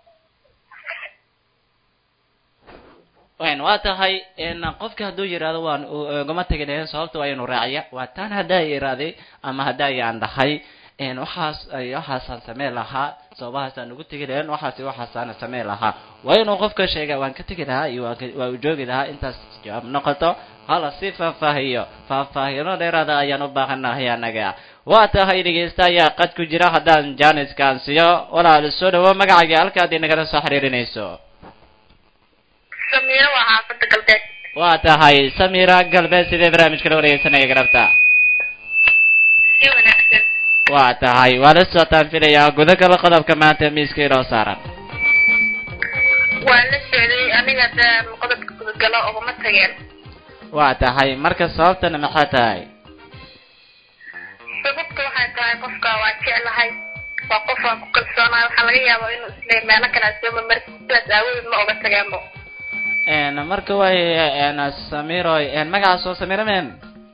wn waa tahay qofka hadduu yidhahdo waan ugama tegi lahayn sababta waa inu raaciya waa taan haddaa iraaday ama haddaa yaan dhahay waxaas waxaasaan sameen lahaa sababahaasaan ugu tegi lahayn waxaas waxaasaana sameen lahaa waa inuu qofka sheega waan ka tegi lahaa iyo waa u joogi lahaa intaas jawaab noqoto hala si faahfaahiyo faahfaahino dheeraada ayaan u baahanahay anaga waa tahay dhegeysta ayaa qad ku jira haddaan janiskaan siyo walaal soo dhawo magacaaga halkaad inagala soo xiriirinayso samiiro waa xaafada galbeed waa tahay samira galbeed sidee barnaamijka la wareegeysanaya garabta si wanaagsan waa tahay waa la socotaan filayaa gudagala qodobka maanta miiska inoo saaran waa la sheeday aniga de qodobka gudagalo uguma tageen waa tahay marka sababtana maxaa tahay sababta waxay tahay qofka waa jeclahay waa qof aan ku kalsoonahay waxaa laga yaabaa inuu isleeyahay meelo kale aan soo mamarti sidaas aawadeed ma oga tageenbo marka way samiro magacaas oo samiro men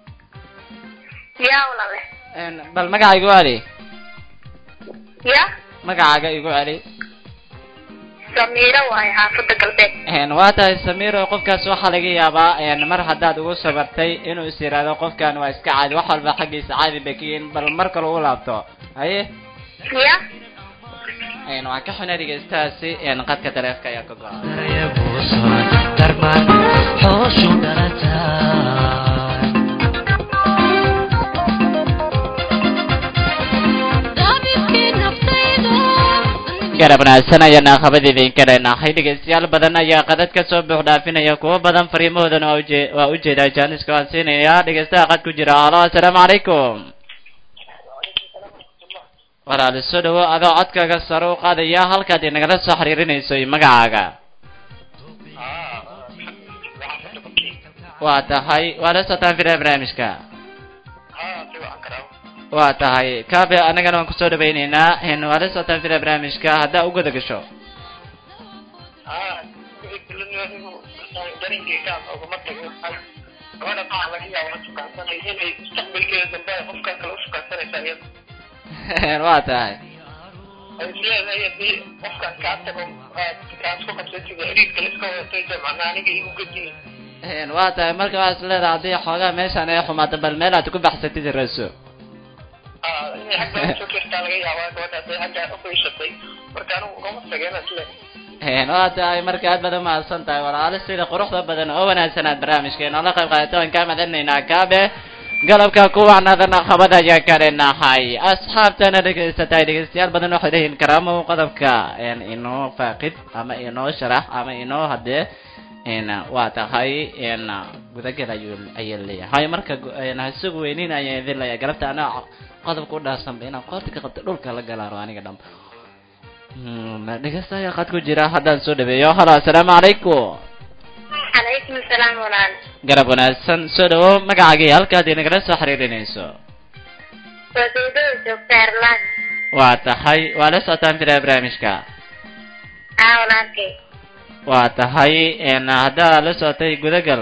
yaa walale bal magaca igu celi ya magacaaga igu celi samiiro waayo xaafada galbeed waa tahay samiro qofkaas waxaa laga yaabaa mar haddaad ugu sabartay inuu is yidhaahdo qofkan waa iska caadi wax walba xaggiisa caadi bay ka yihiin bal mar kale u laabto haye ya waan ka xunay dhegeystahaasi qadka taleefka ayaa ka go-a darban hooshu dhalataa garab wanaagsan ayaana khabad idinka leenahay dhegeystayaal badan ayaa qadad ka soo buux dhaafinaya kuwo badan fariimahoodana waa uje waa ujeedaa jaaniska waan siinaya dhegeystaha qad ku jira halo assalaamu calaykum walaal soo dhawo adoo codkaaga sare u qaadaya halkaad inagala soo xiriirinayso iyo magacaaga waa tahay waa la socotaan filaha barnaamijka waa tahay kaabe anagana waan kusoo dhawayneynaa waa la socotaan filaha barnaamijka haddaa u guda gasho waa tahay waa tahay marka waxaa is leedahay haddii xoogaa meeshaan ay xumaato bal meel aad ku baxsatid raso waa tahay marka aad baad umahadsan tahay walaalo sida quruxda badan oo wanaagsan aad barnaamijkeena la qayb qaadato waan kaa madanaynaa kaabe galabka kuwacnaadana qabad ayaan ka leenahay asxaabtana dhegeysatay dhegeystayaal badan waxay leeyihiin karaamo qodobka inoo faaqid ama inoo sharax ama inoo hadee waa tahay gudagal ayuu ayaa leeyahay marka hasugu weynin ayaan idin leeyahay galabta anaa qodobka u dhaarsanba inaan qoorta ka qabto dhulka la galaaro aniga dham dhegeystayaa qad ku jira haddaan soo dhaweeyo halo assalaamu calaykum calaykum asalaam walaal garab wanaagsan soo dhawo magacaagii halkaad inagala soo xiriirinayso waa dawdada joogta erlaan waa tahay waa la socotaan filaha barnaamijka aa walaalkay waa tahay haddaa la socotay gudagal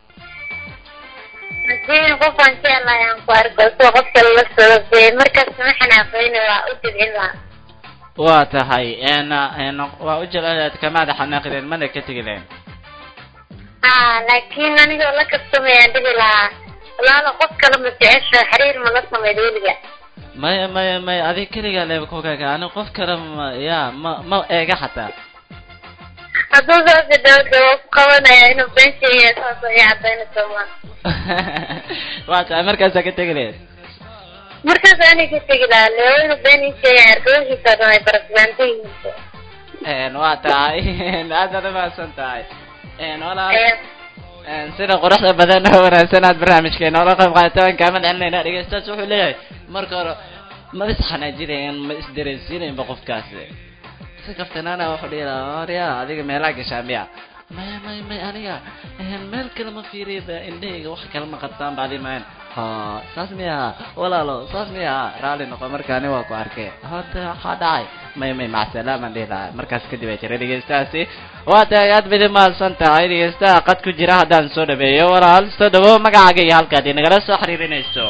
haddii qofaan jeclahay aan ku arko soo qof kale la socodee markaas ma xanaaqeyne waa u dibcin lahaa waa tahay waa u jeclaad kamaada xanaaqideen mana ka tegi leen haa laakiin anigoo la kastamaya dhihi lahaa walaalo qof kale ma jecesha xiriir ma la sameyd weliga maya maya maya adig keligaa leeba kugaga ani qof kale ma ya ma ma eega xataa hadduu saas idhawda waa ku qabanaya inuu been sheegaya saas ay cadaynaysa ma waa tahay markaasaa ka tegi lahayd markaas ani ka tegi lahaa leo inuu been ii sheegaya argoohiisa dhan ay barasbaantan yihiin waa tahay aad baad umahadsan tahay walaal Ee, sida quruxda badan oo wanaagsan aad barnaamijkeena ola qayb qaadataan kaaman celinayna dhegeystaas wuxuu leeyahay marka hore ma isxanaajinayan ma isdareensiinaynba qofkaasi si kaftanaana wuxuu dhihi lahaa orya adiga meelaa gashaa miya may may may aniga meel kale ma fiiriyba indhahayga wax kale ma qabtaan baadi mayn ha saas miya walaalo saas miya raalli noqo markaani waa ku arkay hada waxaa dhacay may may macsalaam aan dhihi lahaa markaas kadib ay jira dhegeystahaasi waa tahay aad bidi mahadsan tahay dhegeystaha qad ku jira haddaan soo dhaweeyo walaal soo dhawo magacaaga iyo halkaad inagala soo xiriirinayso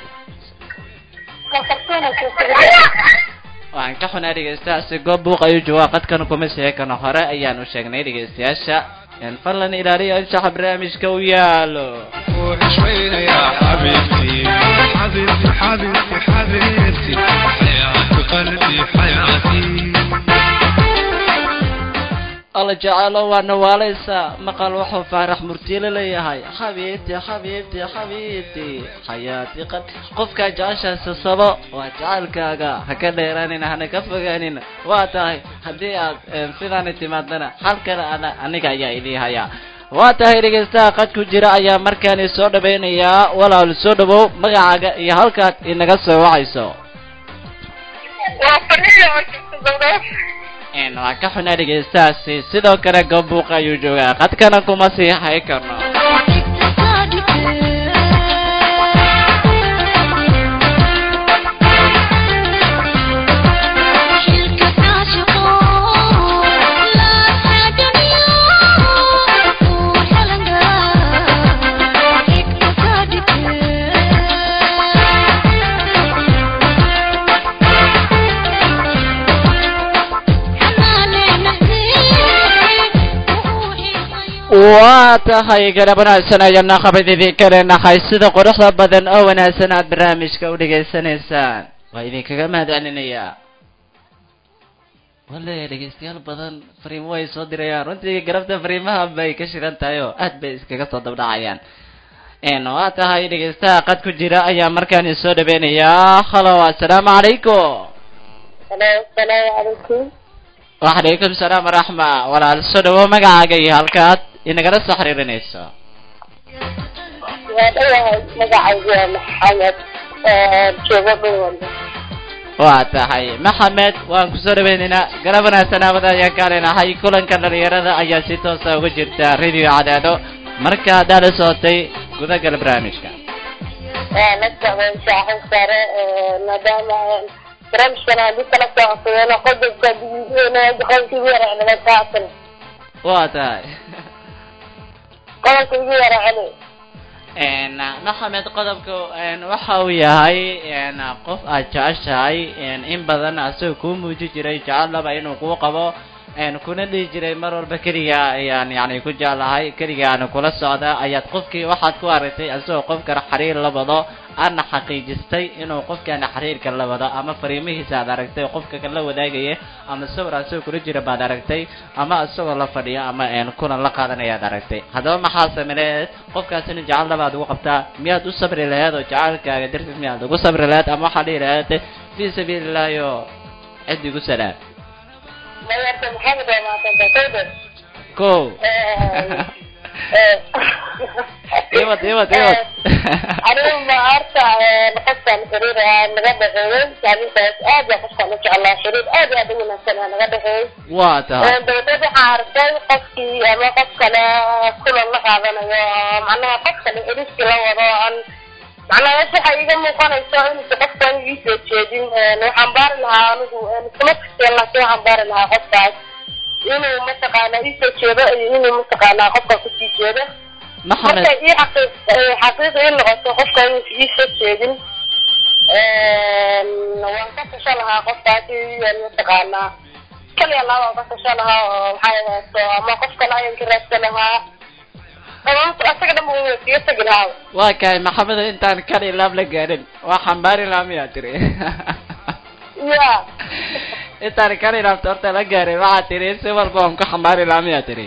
waxaan ka xunaa dhegeystahaasi goob buuq ayuu joogaa qadkan kuma seekano hore ayaan u sheegnay dhegeystayaasha in fadlan ilaaliya anshaxa barnaamijka u yaalo وشوينا يا حبيبتي حبيبتي حبيبتي حبيبتي حياتي قلبي حياتي alla jecelo waa nawaalaysa maqal wuxuu faarax murtiile leeyahay xabiibti xabiibti xabiibti xayaati qad qofkaa jeceshaasi sabo waa jecelkaaga ha ka dheeraanin hana ka fogaanin waa tahay haddii aad sidaani timaadana hal kale ana aniga ayaa idiihaya waa tahay dhegeystaha qad ku jira ayaa markaani soo dhawaynayaa walaal soo dhawow magacaaga iyo halkaad inaga soo wacayso waa fadhiya markasta n waa ka xunaa dhegeystahaasi sidoo kale gabuuq ayuu joogaa qadkana kuma sii hay karno waa tahay garab wanaagsan ayana qabad idinka leenahay sida quruxda badan oo wanaagsan aad barnaamijka u dhegaysanaysaan waa idinkaga mahad celinayaa wale dhegeystayaal badan fariimo way soo dirayaan runtii garabta fariimaha bay ka shiran tahay oo aad bay iskaga soo dabdhacayaan n waa tahay dhegeystaha qad ku jira ayaa markaan soo dhaweynayaa halo assalaamu calaykum salaamu calaykum wacalaykum salaam waraxma walaal soo dhawo magacaaga iyo halkaad inagala soo xiriirinayso waa dhawahay magacaygu waa maxamed joogo dhowanda waa tahay maxamed waan kusoo dhaweynaynaa garab wanaagsan aawada ayaan ka leenahay kulanka dhalinyarada ayaa si toosa uga jirta radio cadaado marka haddaa la socotay gudagal barnaamijka la socday shaaxin sare maadaama barnaamijkan haddii kala socodsadeen qodobka digiidna qodobka ugu yara celiga kaasal waa tahay qodobka ugu yara celi n maxamed qodobka waxa uu yahay n qof aad jeceshahay in badan asagoo kuu muuji jiray jecellaba inuu kuu qabo kuna dhihi jiray mar walba keliga ayaan yani ku jeclahay keliga aan kula socda ayaad qofkii waxaad ku aragtay asagoo qofkan xiriir la wado aadna xaqiijistay inuu qofkan xiriirka la wado ama fariimihiisa aad aragtay qofka kala wadaagaya ama sawir asagoo kula jira baad aragtay ama isagoo la fadhiyo ama kulan la qaadanaya ad aragtay haddaba maxaa sameeyeed qofkaasina jecel labaad ugu qabtaa miyaad u sabri laheed oo jecelkaaga dartiis miyaad ugu sabri laheed ama waxaa dhihi laheed fi sabiili illahi oo cid igu salaam mayarta maxamed waa maadanta kowda ko iwad iwad iwad anigu ma horta qofkan xiriir aa naga dhexeeyey saamintaas aad baa qofkan u jeclaa xiriir aad iyo aad u wanaagsan aa naga dhexeeyey waa tahay dabadeed waxaa arkay qofkii ama qof kale kulan la qaadanayo macnaha qof kale xiriirkii la wado aan macnaha meesha waxay iga muuqanayso inuusa qofkan ii soo jeedin waxaan baari lahaa anigu iskuma kasteen laakiin waxaan baari lahaa qofkaas inuu mataqaanaa ii soo jeedo iyo inuu mataqaanaa qofka kusii jeedo maxamed markay ii xaqiiq xaqiiq ii noqoto qofka inuusa ii soo jeedin waan ka tasho lahaa qofkaasi mataqaanaa kaliya laba waan ka tasho lahaa oo maxaa yahaato ama qof kale ayaan ka raadsan lahaa asaga dhan buu iskaga tegi lahaa waa kahay maxamed intaan kali laab la gaadhin waa xambaari lahaa miyaa tiri ya intaan kan ilaabta horta la gaaray waxaa tiri si walba waan ku xambaari lahaa miyaa tiri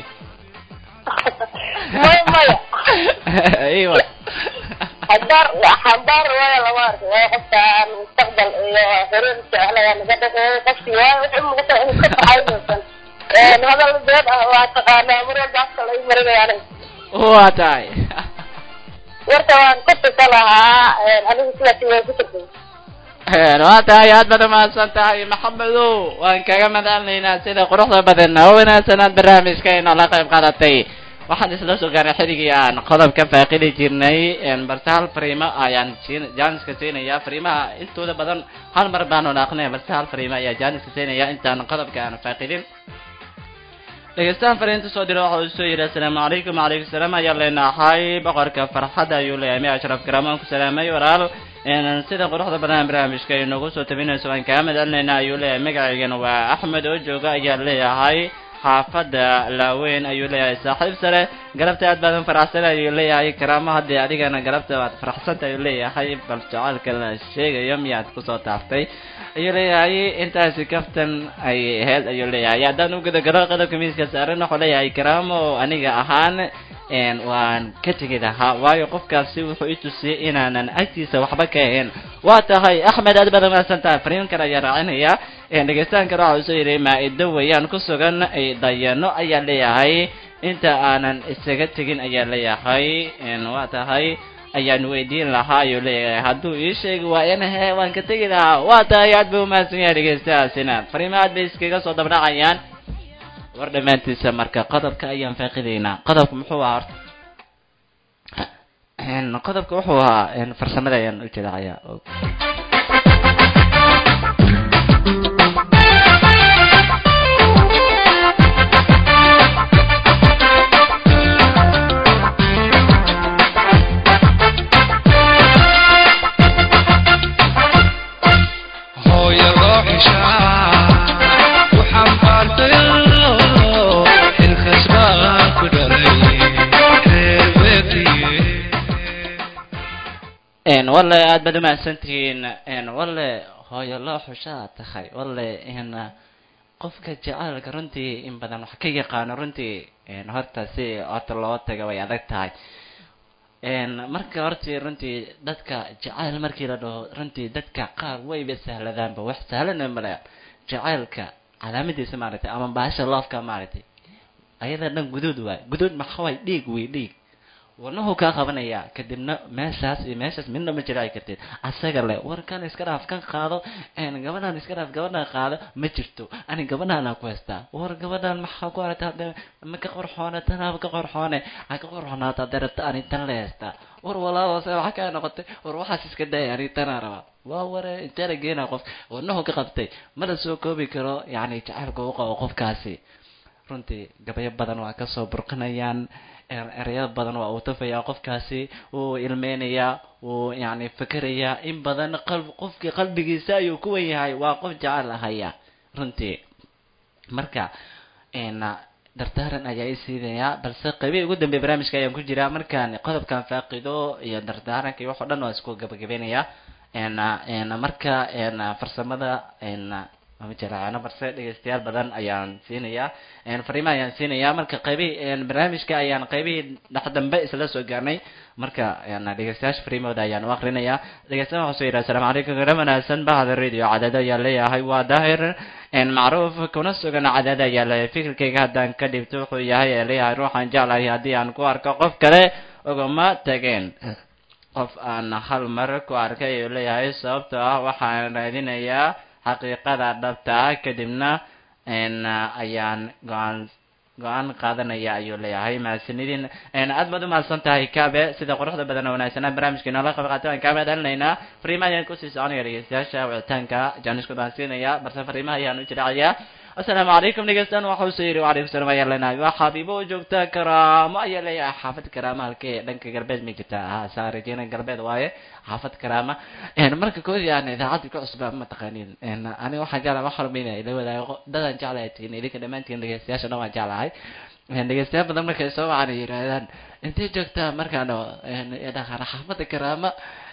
maya maya iwa xambaar xambaar waayo lama arko waayo qofka aan mustaqbal iyo xiriir jeclayaa naga dhexeeyo qofkii waayo waxay u muuqataa inuu ka baxaysan hadal beed ah waa taqaanaa mar walba afka lagu marinaya aniga waa tahay warka waan ka tusa lahaa anigu sidaasi waan ku turjumay waa tahay aad baad umahadsan tahay maxamedow waan kaga madalnaynaa sida quruxda badan oo wanaagsan aad barnaamijkeena la qayb qaadatay waxaan isla soo gaarnay xilligii aan qodob ka faaqidi jirnay balse hal fariimo ayaan siin jaaniska siinaya fariimaha intooda badan hal mar baanu naaqnay balse hal fariimo ayaa jaaniska siinaya intaan qodobka aan faaqidin dhegeystahan fariinta soo dira waxa uu soo yidhi assalaamu calaykum wacalaykum salaam ayaa leenahay boqorka farxadda ayuu leeyahay mi ashraf garaamaan ku salaamay walaal sida quruxda badan barnaamijka ay noogu soo tabinayso waan kaa madalinaynaa ayuu leeyahay magacaygana waa axmed oo jooga ayaa leeyahay xaafadda laaweyn ayuu leeyahay saaxiib sare galabta aad baadan faraxsan ayuu leeyahay karaamo haddii adigana galabta waad faraxsanta ayuu leeyahay bal jacaalka la sheegayo miyaad kusoo taaftay ayuu leeyahay intaasi kaftan ay ahayd ayuu leeyahay haddaan u gudagalo qodobka miiska saaran wuxuu leeyahay karaamo aniga ahaan waan ka tegi lahaa waayo qofkaasi wuxuu i tusiyey inaanan agtiisa waxba ka ahayn waa tahay axmed aad baad umahadsan tahay fariin kale ayaa raacinaya dhegeystahan kale waxa uu soo yidhi maa-ido weeyaan ku sugan ay dayano ayaa leeyahay inta aanan isaga tegin ayaa leeyahay waa tahay ayaan weydiin lahaa ayuu leeyahay hadduu ii sheegi waayana he waan ka tegi lahaa waa tahay aad buu umahadsan yahay dhegeystahaasina fariimo aad bay iskaga soo dabdhacayaan war dhammaantiisa marka qodobka ayaan faaqidaynaa qodobka muxuu ahaa horta qodobka wuxuu ahaa farsamada ayaan u jeedacayaa hooyado xishaa ku xambaartayo xilkas baa ku dhalay reer beetiye walle aad baad umahadsantihiin walle hooyo loo xushaa tahay walle qofka jacaylka runtii in badan wax ka yaqaano runtii horta si horta loo taga way adag tahay marka hortii runtii dadka jacayl markii la dhaho runtii dadka qaar wayba sahladaanba wax sahlana male jacaylka calaamadiisa maaragtay ama baasha loofka maaragtay ayada dhan guduud waay guduud maxaa waay dhiig wey dhiig wadnahu kaa qabanaya kadibna meeshaas iyo meeshaas midna ma jira ay kartid asaga le war kan iska dhaaf kan qaado gabadhaan iska dhaaf gabadhaan qaado ma jirto ani gabadhaana ku haystaa war gabadhaan maxaa ku aragta hadda ma ka qorxoone tanaaba ka qorxoone ha ka qorxoonaata hadda rabta ani tan le haystaa war walaalo se waxa kaa noqotay war waxaas iska daya ani tanaa raba waa ware intee la geena qof wadnahu ka qabtay ma la soo koobi karo yacni jacaylka u qabo qofkaasi runtii gabayo badan waa kasoo burqinayaan ereyo badan waa uu tafayaa qofkaasi wuu ilmeynayaa wuu yani fikerayaa in badan qalb qofkii qalbigiisa ayuu ku wen yahay waa qof jecel ahaya runtii marka dardaaran ayaa i siinayaa balse qaybihi ugu dambeya barnaamijka ayaan ku jiraa markaan qodobkan faaqido iyo dardaaranka iyo wax o dhan waa isku gabagabeynaya marka farsamada ma jiraano balse dhegeystayaal badan ayaan siinayaa fariima ayaan siinayaa marka qaybihi barnaamijka ayaan qaybihii dhex dambe isla soo gaarnay marka dhegeystayaasha fariimooda ayaan u akrinayaa dhegeystayaal waxaa soo yidhaha asalaamu calaykum gara wanaagsan bahda radio cadaado ayaa leeyahay waa daahir macruuf kuna sugan cadaado ayaa leeyahay fikirkayga haddaan ka dhibto wuxuu yahay ee leeyahay ruuxaan jeclahay haddii aan ku arko qof kale ugama tageen qof aan hal mar ku arkay ayuu leeyahay sababtoo ah waxaan raadinayaa xaqiiqada dhabta ah kadibna ayaan go-aan go-aan qaadanaya ayuu leeyahay mahadsanidin aad baad umahadsan tahay kabe sida quruxda badan oo wanaagsanaa barnaamijka inoola qayb qaatay waan kaa mahadcelinaynaa fariimaha ayaan kusii soconaya dhegeystayaasha wicitaanka jaanisku baan siinaya balse fariimaha ayaan u jiracayaa asalaamu calaykum dhegeystaan waxa uu soo yidhi wacalaykum salam ayaa leenahay waa xabiibo oo joogta karaamo ayaa leeyahay xaafad karaama halkee dhanka galbeed ma jirta ha saa rajeyna galbeed waaye xaafad karaama marka koodi aan idaacadda ka cusbaa ma taqaanin aniga waxaan jeclahay wax halmayna ila wadaago dadaan jeclahay tihiin idinka dhammaantiin dhegeystayaasha dhan waan jeclahay dhegeystayaal badan markay soo wacana yidhaahdaan intay joogtaa markaan dhaqaana xaafadda karaama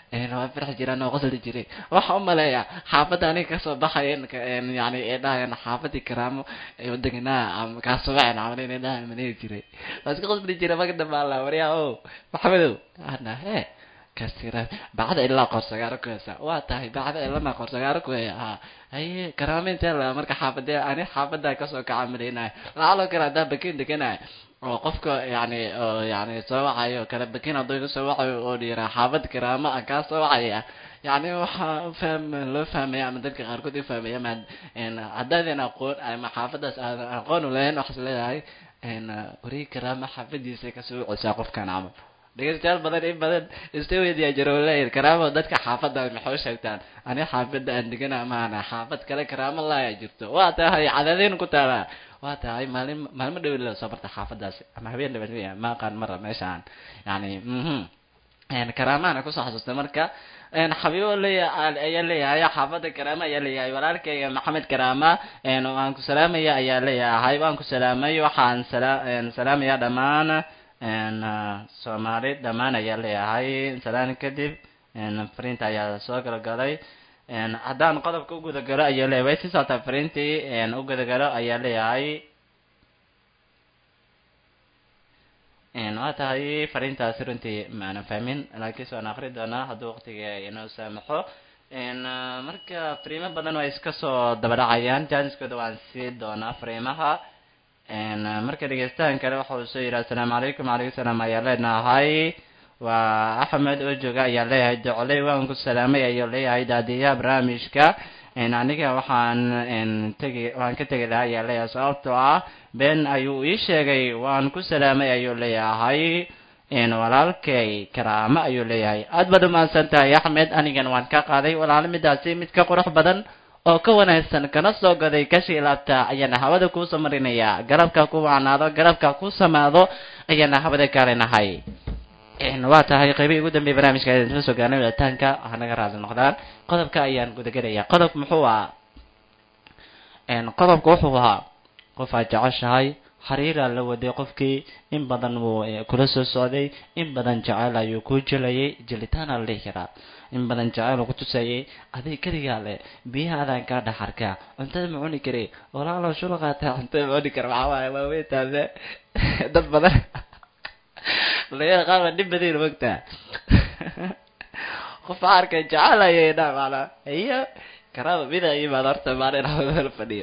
een waa farxi jiraan oo qosli jiray waxa u maleeya xaafadda aniga kasoo baxayen yani ee dhahayan xaafadii karaamo ee deganaa ama kaasoo baxayn camal inay dhahayan maleegi jiray waa iska qosli jiray marka dambe alla waryaa o maxamedow ana hee kasira bacda ilaa qorsagaaro ku heesa waa tahay bacda ilama qorsagaaro ku heya ha haye karaamo intee la marka xaafadee ani xaafadda kasoo kaca malaynaya lacaloo kale haddaa bakin deganaya oo qofka yani oo yani soo wacayo kala bakin hadduu iga soo wacayo oo dhiira xaafad karaamo aan kaa soo wacaya yani waxaa ufahm loo fahmaya ama dadka qaarkood u fahmaya ma haddaadan aqoon ama xaafadaas aadan aqoon u lahayn waxaas leedahay warii karaamo xaafadiisa kasoo wacaysaa qofkan camal dhegeystayaal badan in badan iska weydiyaa jiro leeyahay karaamo dadka xaafadda maxay u sheegtaan ani xaafadda aan degana maana xaafad kale karaamo laaya jirto waa tahay cadadeyn ku taala waa tahay maalin maalmo dhow la soo barta xaafadaasi ama habeen dhaban ma aqaan mara meeshaan yani mhm karaamaana kusoo xasuustay marka xabiibo leeya ayaa leeyahay xaafadda karaama ayaa leeyahay walaalkayga maxamed karaama waan ku salaamaya ayaa leeyahay waan ku salaamay waxaan salaamaya dhammaan soomaali dhammaan ayaa leeyahay salaan kadib fariinta ayaa soo galagalay haddaan qodobka u gudagalo ayaa leeyahay way sii socotaa fariintii u gudagalo ayaa leeyahay waa tahay fariintaasi runtii maana fahmin laakiinse waan akri doonaa hadduu waqtiga inoo saamaxo marka fariimo badan waa iska soo dabadhacayaan jaaniskooda waan sii doonaa fariimaha marka dhegeystahan kale waxa uu soo yidhi assalaamu calaykum calaykum salaam ayaa leenahay waa axmed oo jooga ayaa leeyahay docoley waan ku salaamay ayuu leeyahay daadiyaha barnaamijka aniga waxaan tegi waan ka tegi lahaa ayaa leeyahay sababtoo ah been ayuu ii sheegay waan ku salaamay ayuu leeyahay walaalkay karaamo ayuu leeyahay aad baad umahadsan tahay axmed anigan waan ka qaaday walaalo midaasi mid ka qurux badan oo ka wanaagsan kana soo goday kashii laabta ayaana hawada kuusoo marinayaa garabka ku wacnaado garabka ku samaado ayaana hawada kaalinahay waa tahay qaybihii ugu dambeeyay barnaamijka ayaan isla soo gaarnay wadataanka ha naga raali noqdaan qodobka ayaan gudagelaya qodobka muxuu ahaa qodobka wuxuu ahaa qof aad jeceshahay xiriiraa la waday qofkii in badan wuu kula soo socday in badan jecel ayuu ku jelayay jelitaana la dhihi karaa in badan jecel uu ku tusayay adig keligaa leh biyaha adaan kaa dhex arkaa cuntada ma cuni kari walaalo shula qaataa cuntada ma cuni kara waxaa waaye waa weytaade dad badan laga qaaba dhib badan mogtaa qof arkay jecel ayay dhaa maala iyo karaaba mida imaad horta maalin hawada fadhiyo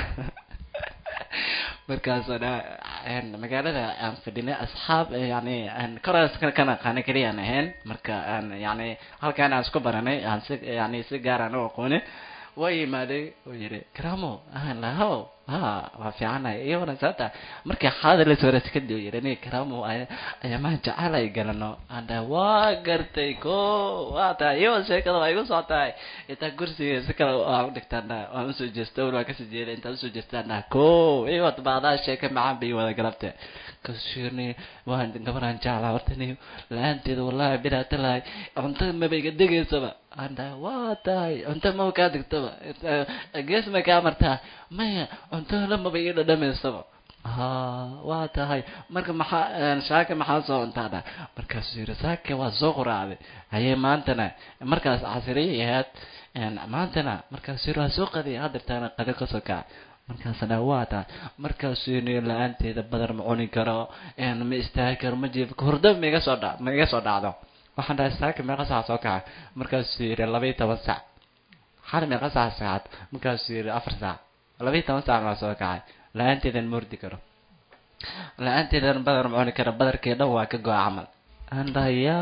markaasoo dha magaalada aan fadhinay asxaab yani koraas kan aqaana keliyaan ahayn marka aan yani halkaan aan isku baranay aan si yani si gaar aan u aqoonin waa yimaaday oo yidhi karamo aan laho ha waa fiicanahay iyo waran sababta markii xaalada la soo ras kadib yidhi aniga karamo ayamaan jecel ay galano aan dhaha waa gartay ko waa tahay iyo sheekada waa igu soo tahay intaa kursiga si kale aan u dhigtaan dhaha waan usoo jeesta waan kasoo jeeda intaan usoo jeestaan dhaha ko iyo baadaa sheeka macaan bay wada galabte kasirni waan gabaraan jeclaa hortani la-aanteeda wallahi bidaa talahay cuntada maba iga degaysaba aan dhaha waa tahay cunta maba kaa degtaba gees ma kaa martaa maya cunto la maba iga dhadhamaysaba ha waa tahay marka maxaa shaaka maxaa soo cuntaa dha markaasuu yidhi saaka waa soo quraacday haye maantana markaas casiriyay ahayd maantana markaasuu yidhi waa soo qadiya hadirtaana qadi kasoo kaca markaasna waa tahay markaasuu yidhi la-aanteeda badar ma cuni karo ma istaagi karo ma jiifi karo hurdo ma iga soo dha ma iga soo dhacdo waxaan dhahay saaka meeqa sac soo kaca markaasuu yidhi laba iyo toban sac xal meeqa sac saacad markaasuu yidhi afar sac laba iyo toban sac maa soo kacay la-aanteedan ma ordi karo la-aanteedan badar ma cuni karo badarkii dhan waa ka go-a camal andaya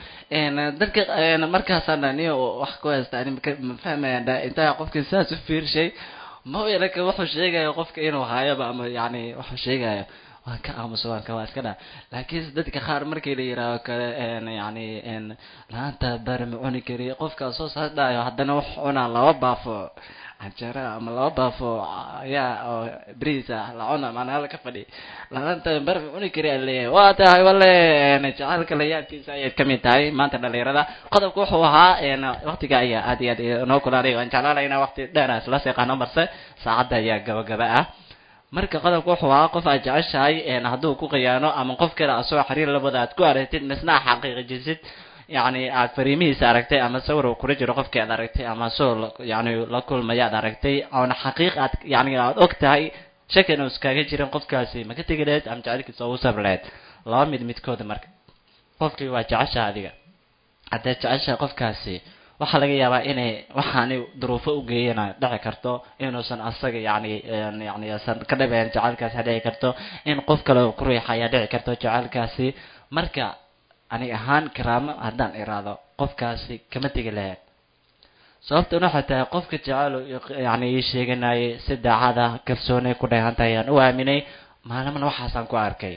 dadka markaasaan niyo wax ku haysta ani ma fahmaya dha intaa qofkii saas u fiirshay ma laka wuxuu sheegayo qofka inuu haayaba ama yani wuxuu sheegayo waan ka aamuso waan ka waa iska dha laakiin dadka qaar markii la yihaaho kale yani la-aanta bar ma cuni kari qofka soo saas dhayo haddana wax cunaa laba baafo canjeera ama laba baafo yaa oo beriisa la cuna maanaala ka fadhi la-aanta bar ma cuni kari aleeyahay waa tahay wale jacaylka layaabkiisa ayaad kamid tahay maanta dhalinyarada qodobka wuxuu ahaa waqtiga ayaa aad iyo aad inoo kulaanay waan jeclaanayna waqti dheer isla seeqaano marse saacadda ayaa gabagaba ah marka qodobka wuxuu ahaa qof aad jeceshahay hadduu ku khiyaano ama qof kale asoo xiriir labada aad ku aragtid misna xaqiiqijisid yacni aad fariimihiisa aragtay ama sawir uu kula jiro qofkii aad aragtay ama soo yani la kulmaya aad aragtay oona xaqiiq aad yani aad og tahay shaki inuu iskaga jirin qofkaasi ma ka tegi lahayd ama jacaylkiisa ugu sabri lahayd laba mid midkooda marka qofkii waa jeceshaha adiga haddaad jeceshaha qofkaasi waxaa laga yaabaa inay waxaani duruufo u geeyana dhici karto inuusan asaga yani yani asan ka dhabeyn jacaylkaasi dhici karto in qof kale ku riixaya dhici karto jacaylkaasi marka ani ahaan karaamo haddaan iraado qofkaasi kama tegi lahayd sababtan waxay tahay qofka jecel yani ii sheeganayay si daacada kalsoonay ku dheehan tahay aan u aaminay maalimana waxaasaan ku arkay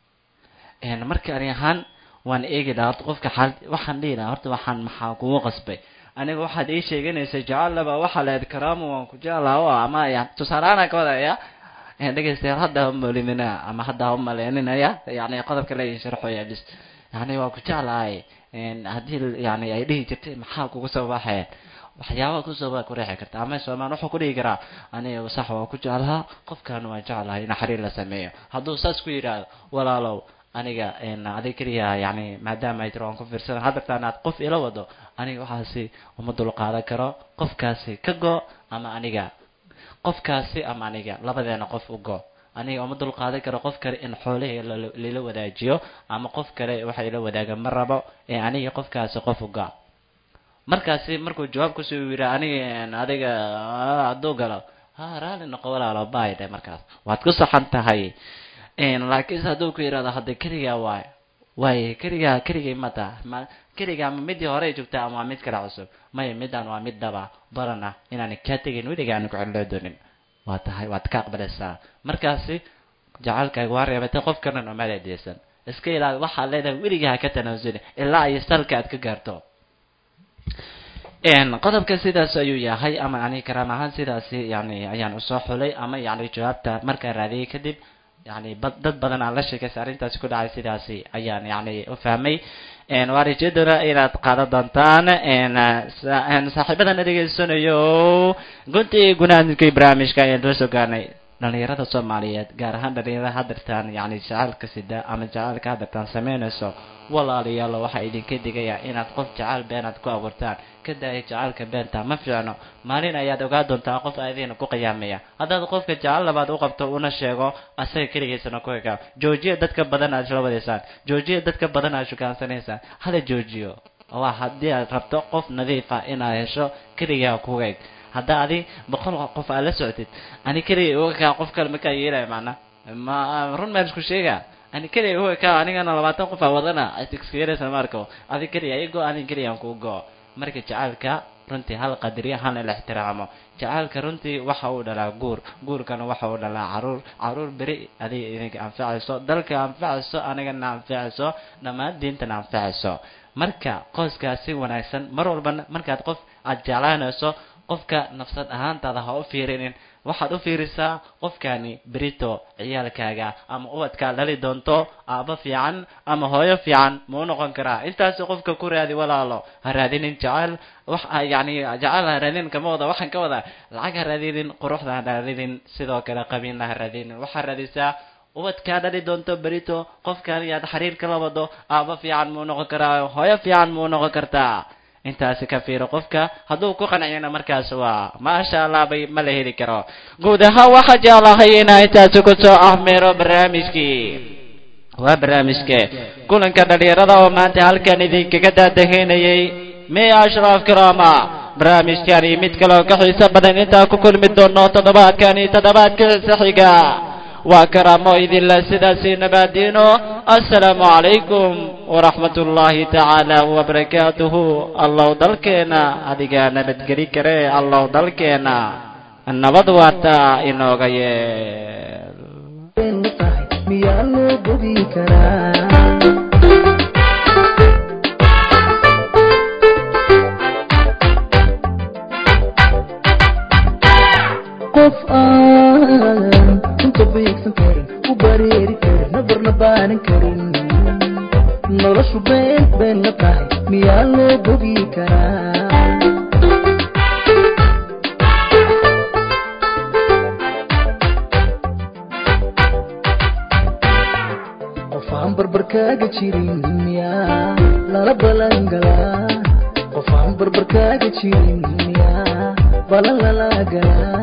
marka ani ahaan waan eegi lahaa horta qofka xaal waxaan dhihi lahaa horta waxaan maxaa kugu qasbay aniga waxaad ii sheeganaysa jecellaba waxaa lahayd karaamo waan ku jeclaha o ama ya tusaaleaana ka wadaya dhegeystayaal hadda ha molimina ama hadda ha umaleeninaya yani qodobka la sharxoya bis yani waa ku jeclahay haddii yani ay dhihi jirtay maxaa kugu soo baxeen waxyaaba kusoo baa ku reexi karta ama soomaan wuxuu ku dhihi karaa aniga sax waa ku jeclahaa qofkan waan jeclahay in xiriir la sameeyo hadduu saas ku yidhaahdo walaalow aniga adig keliya yani maadaama ay tiro waan ku fiirsadan haddartaan aad qof ila wado aniga waxaasi uma dulqaadan karo qofkaasi ka go ama aniga qofkaasi ama aniga labadeena qof u go aniga uma dulqaadan karo qof kale in xoolahii lala wadaajiyo ama qof kale waxa ila wadaaga ma rabo ee aniga qofkaasi qof u go markaasi markuu jawaab kusoo yiri aniga adiga hadduu galo ha raali noqo walaalo baay dhe markaas waad ku saxan tahay laakiinse hadduu ku yidhahdo hadda keligaa waay waay keligaa keligay ma taha ma keligaa ma midii horey joogtaa ama waa mid kale cusub maya midaan waa mid dhaba baran ah inaan kaa tegayn weliga aan ku celiloo doonin waa tahay waad ka aqbalaysaa markaasi jacaylkaaga waa reebatay qof kanan oo maaleedeysan iska ilaali waxaad leedahay weligaa ha ka tanaasuli ilaa ay salka aad ka gaarto qodobka sidaas ayuu yahay ama ani karaam ahaan sidaasi yani ayaan usoo xulay ama yani jawaabta markaan raadiyay kadib yani dad badan aan la sheekaysa arrintaasi ku dhacay sidaasi ayaan yani u fahmay waa rajeedona inaad qaadan doontaan saaxiibadana dhegeysanayo guntii gunaadkii barnaamijka ayaan doo soo gaarnay dhalinyarada soomaaliyeed gaar ahaan dhalinyarada hadartaan yani jacaalka sida ama jacaalka hadartaan sameynayso walaalayaalo waxaa idinka digaya inaad qof jacaal beenaad ku abuurtaan ka daaya jacaalka beenta ma fiicno maalin ayaad ogaa doontaa qof aadiina ku qiyaamaya haddaad qofka jacaal labaad u qabto una sheego asaga keligiisana ku egaa joojiya dadka badan aad isla wadaysaan joojiya dadka badan aad shukaansanaysaan hala joojiyo waa haddii aad rabto qof nadiifa inaad hesho keligaa kuga eg hadda adi boqol qof aad la socotid ani keliga uga kaa qof kale makaa yeelaya macna ma run maan isku sheega ani keliya uga kaa anigana labaatan qof aa wadana iskyeeraysa marko adi keliya igo ani keliya aan kuu go marka jacaalka runtii hal qadariya halna la ixtiraamo jacaalka runtii waxa uu dhalaa guur guurkana waxa uu dhalaa caruur caruur beri adiga idinka anfacayso dalka anfacayso anigana anfacayso dhammaan diintana anfacayso marka qoyskaasi wanaagsan mar walba markaad qof aad jeclaanayso qofka nafsad ahaantaada ha u fiirinin waxaad u fiirisaa qofkani berito ciyaalkaaga ama ubadkaa dhali doonto aabo fiican ama hooyo fiican ma u noqon karaa intaasi qofka ku raadi walaalo ha raadinin jacayl wax yani jacayl ha raadinin kama wada waxaan ka wada lacag ha raadinin quruxda ha raadinin sidoo kale qabiilna ha raadinin waxaa raadisaa ubadkaa dhali doonto berito qofkan yaad xiriirka la wado aabo fiican ma u noqon karaa hooyo fiican ma u noqon kartaa intaasi ka fiiro qofka hadduu ku qanciyana markaas waa maasha allah bay ma la heli karo guud ahaan waxaa jeclahay inaa intaasi kusoo ahmeero barnaamijkii waa barnaamijke kulanka dhalinyarada oo maanta halkan idinkaga daadaheynayay miya ashraaf karaama barnaamijkani mid kale oo ka xiiso badan intaan ku kulmi doono toddobaadkani toddobaadka xiga waa karaamo idinla sidaasi nabaadiino assalaamu calaykum waraxmat ullaahi tacaala wabarakaatuhu allow dalkeena adigaa nabadgeli kare allow dalkeena nabad waarta inooga yeel miyaa loo bogi karaa qof aan inta beegsan karin u bareeri karin nabarna baanan karin noloshu been been la tahay miyaa loo bogi karaa qofaan barbarkaaga jirin miyaa lala balangalaa qof aan barbarkaaga jirin miyaa balan lala galaa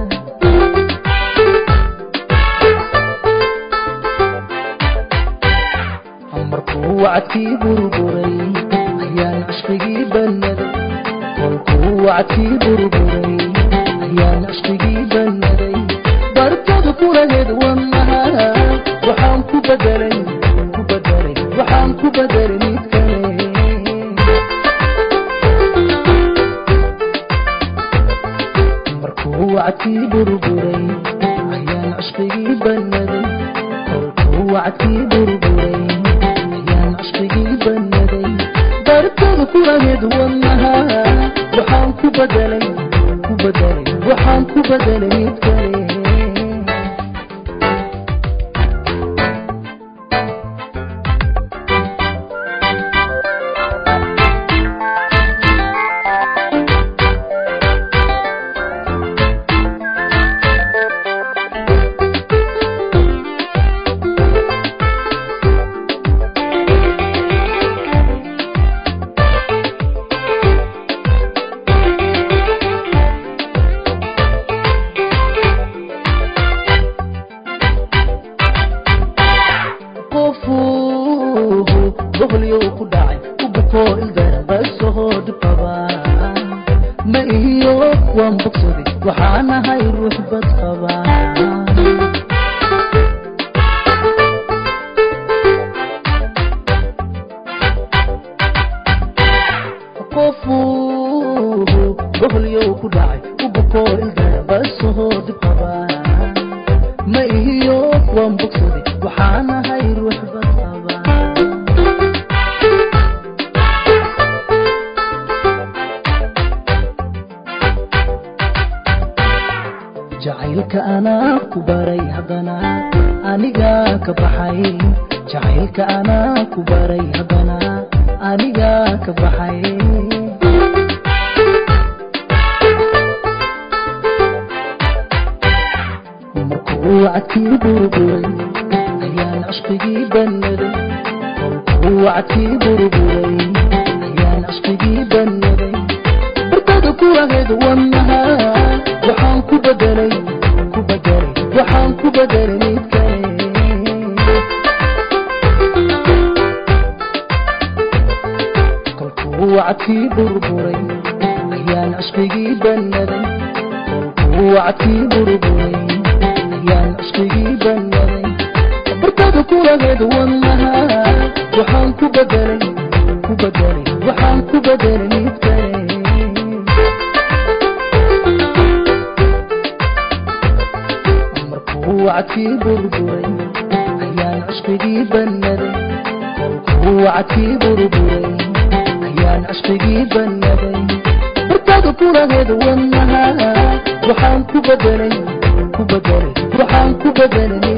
markuu wacdkii burburay ayaan cishqigii bannaday kolkuu wacdkii burburay ayaan cishqigii bannaday bartada kulaheed wanaha waxaan ku bedelay ku bedelay waxaan ku bedelay mid kale markuu wacdkii burburay ayaan cishqigii bannaday kolkuu wacdkii burburay ayaan cishqigii bannaday bartada kulaheed wanaha waxaan ku bedelay ku bedelay waxaan ku bedelay mid kale qofuhu boqolyow ku dhacay u bukoo ildarbaysahoo dhibqaba ma iyo waan bogsaday waxaan ahay ruux bad qaba qofuhu boqolyow ku dhacay u bukoo ildarbaysahoo dhibqaba ma iyo waan bogsaday waxaan ahay ruux bad qaba jacaylka anaa ku baray haddana anigaa ka baxay jacaylka anaa ku baray haddana anigaa ka baxay markuu wacdkii burburay ayaan cishqigii bannaday kolkuu wacdkii burburay ayaan cishqigii bannaday bartada kulahayd wanaha waxaan ku bedelay ku bedelay waxaan ku bedelay mid kale kolkuu wacdkii burburay ayaan cishqigii bannaday kolkuu wacdkii burburay ayaan cishqigii bannaday bartada kulahayd wanaha waxaan ku bedelay ku bedelay waxaan ku bedelay mid kale markuu wacdkii burburay ayaan cishqigii bannaday kolkuu wacdkii burburay ayaan cishqigii bannaday bartada kulaheed wanaha waxaan ku bedelay ku bedelay waxaan ku bedelay